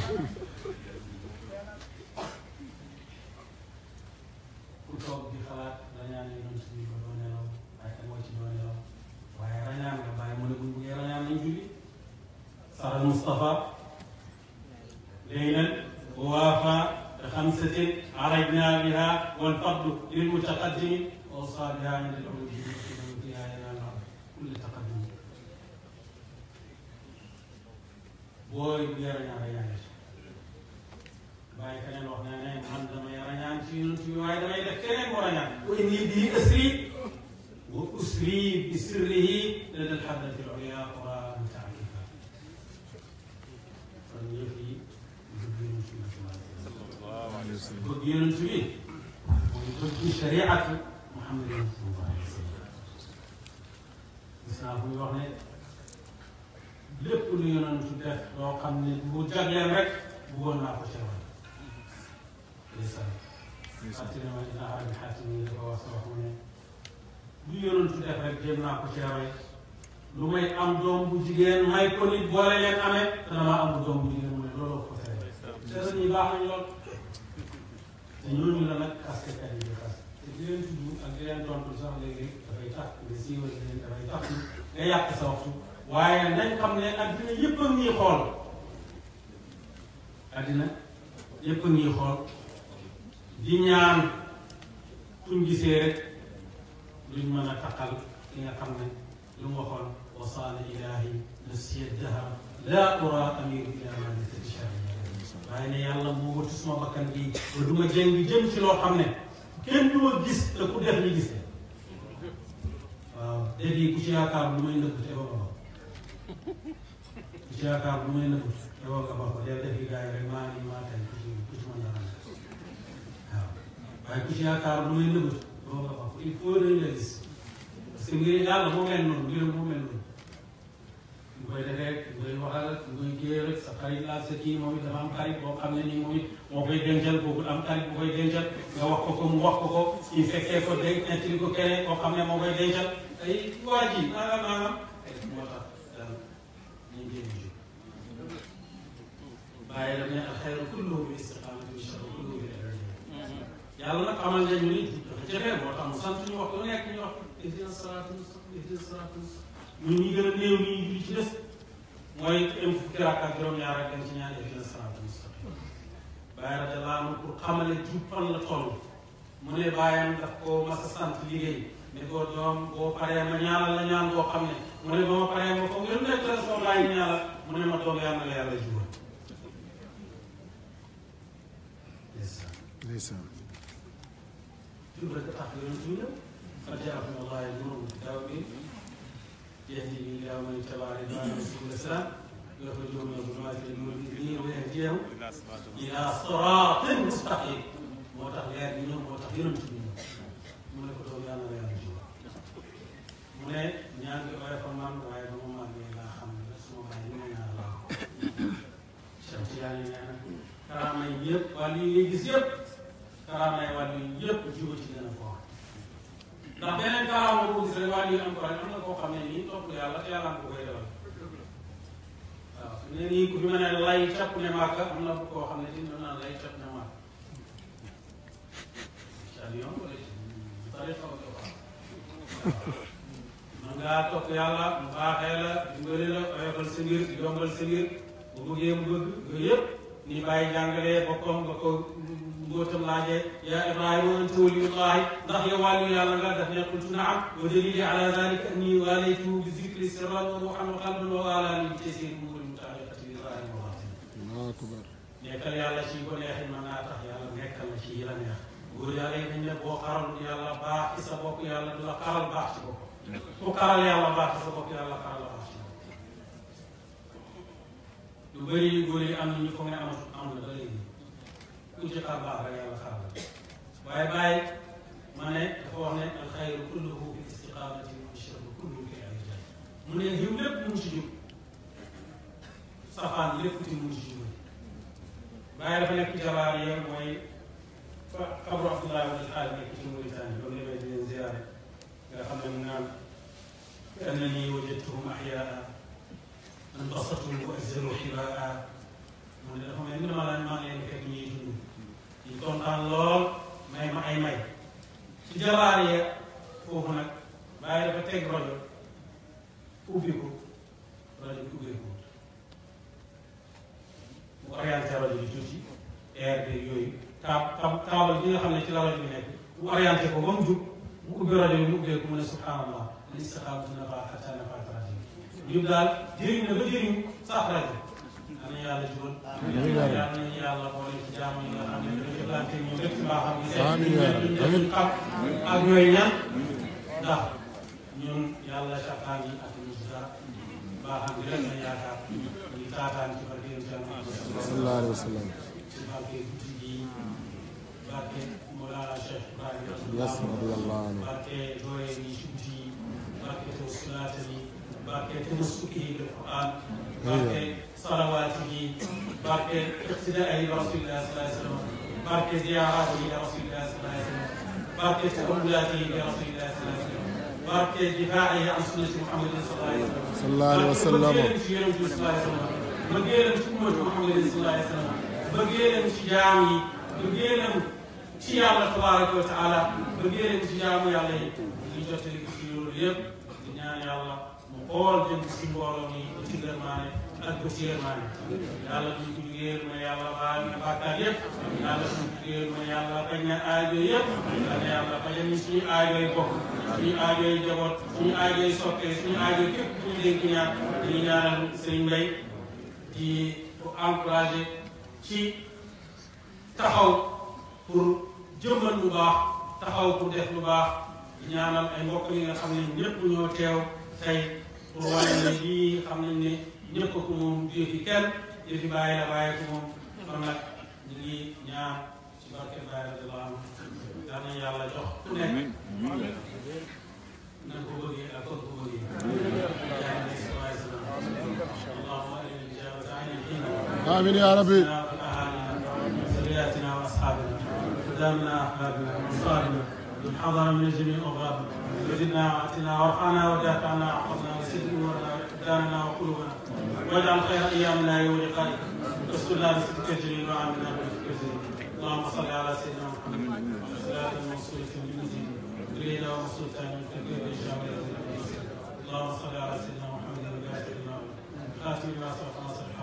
[SPEAKER 2] ku toog di xalaat rañaan yi doon suñu ko doo nelaw waaye kan moo ci doo nelaw waaye rañaan nga bàyyi mu ne buñ buggee rañaan nañ julli saxal Moustapha léegi nag waafa xamsatin arajna biha wal fadlu lil mutaqaddimi awsa biha inda al-ulum fiha yanal kulli taqaddum booy buggee rañaan rañaan bàyyi keneen wax na ne man damay rañaan ci yonent bi waaye damay def keneen mu rañaan wa inni bii asri wa usri bi sirrihi lada alxadrati al-ulya wa mutaalifa kon yëf yi bëgg yonent bi bëgg yonent bi mooy bëgg shariatu Muhammadin sallallahu alayhi wa sallam gis naa buy wax ne lépp lu yonent def loo xam ne bu jagleen rek bëggoon naa ko ci ndeysaan fàttali ma dina arabi xaatim yi dafa wax wax mu ne lu yonentu def rek jéem naa ko ci rawee lu may am doom bu jigéen may ko nit boole leen amee te damaa amul doom bu jigéen mooy looloo ko tere te ñi baax nañ lool te ñooñu la nag kaskekat yi di xas te di leen tudd ak di leen tontu sax léegi dafay tax nga siiwal leen dafay tax nga yàq sa waxtu waaye nañ xam ne addina yëpp a ngi xool addina yëpp a ngi xool di ñaan fuñ gisee rek luñ mën a taqal ki nga xam ne lu mu waxoon wasaana ilahi nafsiya dahar laa ura amiru ila manisati sharia waaye ne yàlla moo wëtu suma bakkan bi ba du ma jëng jëm ci loo xam ne kenn du ma gis te ku def ñu gis waaw dégg yi ku ci yaakaar lu may nëbb te ba ba ku ci yaakaar lu may nëbb te ba nga ba ko dee defi gars yi rek maa ngi maa tey ku ci ku ci mën dara waaw waaye ku ci yaakaar lu may nëbb te ba nga ba ko il faut dañu la gis parce que mbir yàlla moo mel noonu mbiram moo mel noonu ñu koy defee ñu koy waxal ñu koy géer rek sa xarit laa sa kii moom it dafa am xarit boo xam ne nii moom it moo koy dencal kooku am xarit bu koy dencal nga wax ko ko mu wax ko ko ñu fekkee ko denc nettali ko keneen koo xam ne moo koy dencal ay waa ji maanaam maanaam moo tax daal ñu jéem jóg bàyyi la ne alxayru kulluhu bi istiqaamati wa sharru kulluhu bi yàlla nag xamal nañu ni dafa jafe moo tax mu sant ñu wax lu nekk ñu wax ihdina siraata mustaqim ihdina siraata mustaqim ñun ñi gën a néew ñi ñu ci des mooy am fukki rakk ak juróom-ñaar ak dem ci ñaan ihdina siraata mustaqim bàyyi radiyallaahu anhu pour xamale jub fan la toll mu ne bàyyam daf ko mas a sant liggéey ne ko doom boo paree ma ñaanal la ñaan boo xam ne mu ne ba ma paree ma foog lu nekk la soo bàyyi ñaanal mu ne ma doom yàlla na la yàlla jubal
[SPEAKER 3] ndeysaan
[SPEAKER 2] jub rek tax yonent bi ñëw qad jaakum wallaahi nuurun fi kitaabin yahdi bihi ilaa man ittabaa ridwaanahu subula salaam yukhrijuhum mina zulumaati ila nuuri bi'idhnihi wa yahdiyahum ilaa siraatin mustaqiim moo tax leer bi ñëw moo tax yonent bi ñëw mu ne ko doom yàlla na la yàlla jubal mu ne ñaan bi ooy fa man waaye ba ma màggee laa xam ne suma bàyyi li ma ñaan laa ko Cheikh Tidiane nee na karaama yi yëpp wàllu yi ngay gis yëpp karaama yi wàllu yi yëpp jiw ci gën a foor ndax beneen karaama boo gis rek wàllu yi am ko rek am na koo xam ne nii topp yàlla te yàlla am ko koy defal waaw su ne nii ku fi mën a lay capp ne màkk am na koo xam ne dina naan lay capp ne màkk ci avion wala ci tarix xaw ko waaw man ngaa topp yàlla mu baaxee la dimbali la oyofal sa mbir yombal sa mbir bu bëggee mu bëgg yooyu yëpp ni bàyyi jàngalee boppam nga ko mbootam laajee yaa Ibrahima anta waliyullahi ndax yow wàllu yàlla nga daf ne qultu naam wa dalili ala dalika anni walaytuhu bi zikri sirran wa ruuhan wa qalban wa walani bi tasir umuri mutaalliqati bi zahiri wa batin
[SPEAKER 3] Allahu akbar
[SPEAKER 2] nekkal yàlla ci ko neexee mën naa tax yàlla nekkal la ci yi la neex góor yàlla yi dañ ne boo xaral yàlla baax ci sa bopp yàlla du la xaral baax ci bopp ku xaral yàlla baax ci sa bopp yàlla xaral la baax ci bopp lu bëri góor yi am na ñu foog ne amatu am na ba léegi ku ci xar baax rek yàlla xaral la waaye bàyyi ma ne dafa wax ne alxayru kulluhu fi istiqaamati wa sharru kulluhu fi irjaaj mu ne yiw lépp mu ngi ci jub safaan lépp ti mu ngi ci jub bàyyi dafa nekk jabaar yi mooy fa xabru Abdoulaye wala xaal nekk ci Mauritanie ba mu demee di leen ziyaare nga xam ne mu naan كأنني وجدتهم أحياء انبسطوا وأزلوا حباء mu ne dafa mel ni dama laan maa ngi leen fekk ñuy dund ñu kontaan lool may ma ay may ci jabaar ya foofu nag bàyyi dafa teg rajo ubbi ko rajo bi ubbeeku mu orienté rajo bi tuuti air bi yooyu taab taab taabal bi nga xam ne ci la rajo bi nekk mu orienté ko ba mu jub mu ubbi rajo bi mu ubbeeku mu ne subhanallah li istiqaamatu nafaa xataa nafaat rajo bi jub daal jëriñ na ba jëriñ sax rajo am na yàlla jubal yàlla nañu yàlla boole ci jaamu yi nga xam ne dañu jëflante ñu dëkk ci mbaaxam gi
[SPEAKER 3] Amiin yaa rabbi.
[SPEAKER 2] ñu xam ak ñooy ñan ndax ñun yàlla sàkkaan yi ak ñu si dara mbaaxam gi rek lañ yaakaar ñu taataan ci barke yonent Yàlla Muhammad
[SPEAKER 3] sallallahu alayhi wa sallam
[SPEAKER 2] ci barke guddi gi barke Mawlana Cheikh Ibrahima
[SPEAKER 3] yes radiyallahu anhu
[SPEAKER 2] barke doye ni ci guddi yi barke tawasulaata yi barke tamassuki yi bil Quran barke salawaati yi barke iqtidaa yi rasulillah sallallahu alayhi wa sallam barke ziyaaraat yi rasulillah sallallahu alayhi wa sallam barke tahammulaat yi rasulillah sallallahu alayhi wa sallam barke difaa'ihi an sunnati Muhammadin
[SPEAKER 3] sallallahu
[SPEAKER 2] sallallahu alayhi wa sallam
[SPEAKER 3] alayhi wa sallam
[SPEAKER 2] bëggeelam ci yonent bi sallallahu alayhi wa sallam bëggeelam ci ummatu Muhammadin sallallahu alayhi wa sallam bëggeelam ci jaam yi bëggeelam ci yàlla tabaraka wa taala bëggeelam ci jaamu yàlla yi ñu jottali ko ci loolu yëpp di ñaan yàlla mu xool jëm ci mbooloo mi ba ci gërmaane ak ba ci yërmaane yàlla duñ ko jugéer ma yàlla baal na bàkkaar yëpp yàlla duñ ko jugéer ma yàlla bañ na aajo yëpp yàlla yàlla bañal ñu suñu aajo yi bopp suñu aajo yi jaboot suñu aajo yi soppee suñu aajo képp ku ñu dénk ñaan dañuy ñaanal sëriñ Mbay di ko encouragé ci taxaw pour jëmmal lu baax taxaw pour def lu baax di ñaanal ay mbokk yi nga xam ne ñëpp ñoo teew tey pour wane ne lii xam nañ ne ñëpp ko moom jëfi kenn jëfi bàyyi la bàyyi ko moom kon nag ñu ngi ñaan ci barke Baye radiyallahu anhu yal nañu yàlla jox ku nekk na ko bëggee ak kon ko bëggee yaa ngi si waay salaam allahumma inna ijabata ayni hina
[SPEAKER 3] آمين يا ربي
[SPEAKER 2] ذرياتنا واصحابنا قدامنا احبابنا وانصارنا من حضر من جميع اغرابنا وزدنا واتنا وارفعنا ودافعنا واحفظنا وسد امورنا ابداننا وقلوبنا واجعل خير ايامنا يوم لقائك واسترنا بسترك الجليل وعاملنا بلطفك الجليل اللهم صل على سيدنا محمد وعلى صلاه موصوله بالمزيد تريد ومصوتا من كثير الشامل اللهم صل على سيدنا محمد وبارك خاتم ما سبق نصر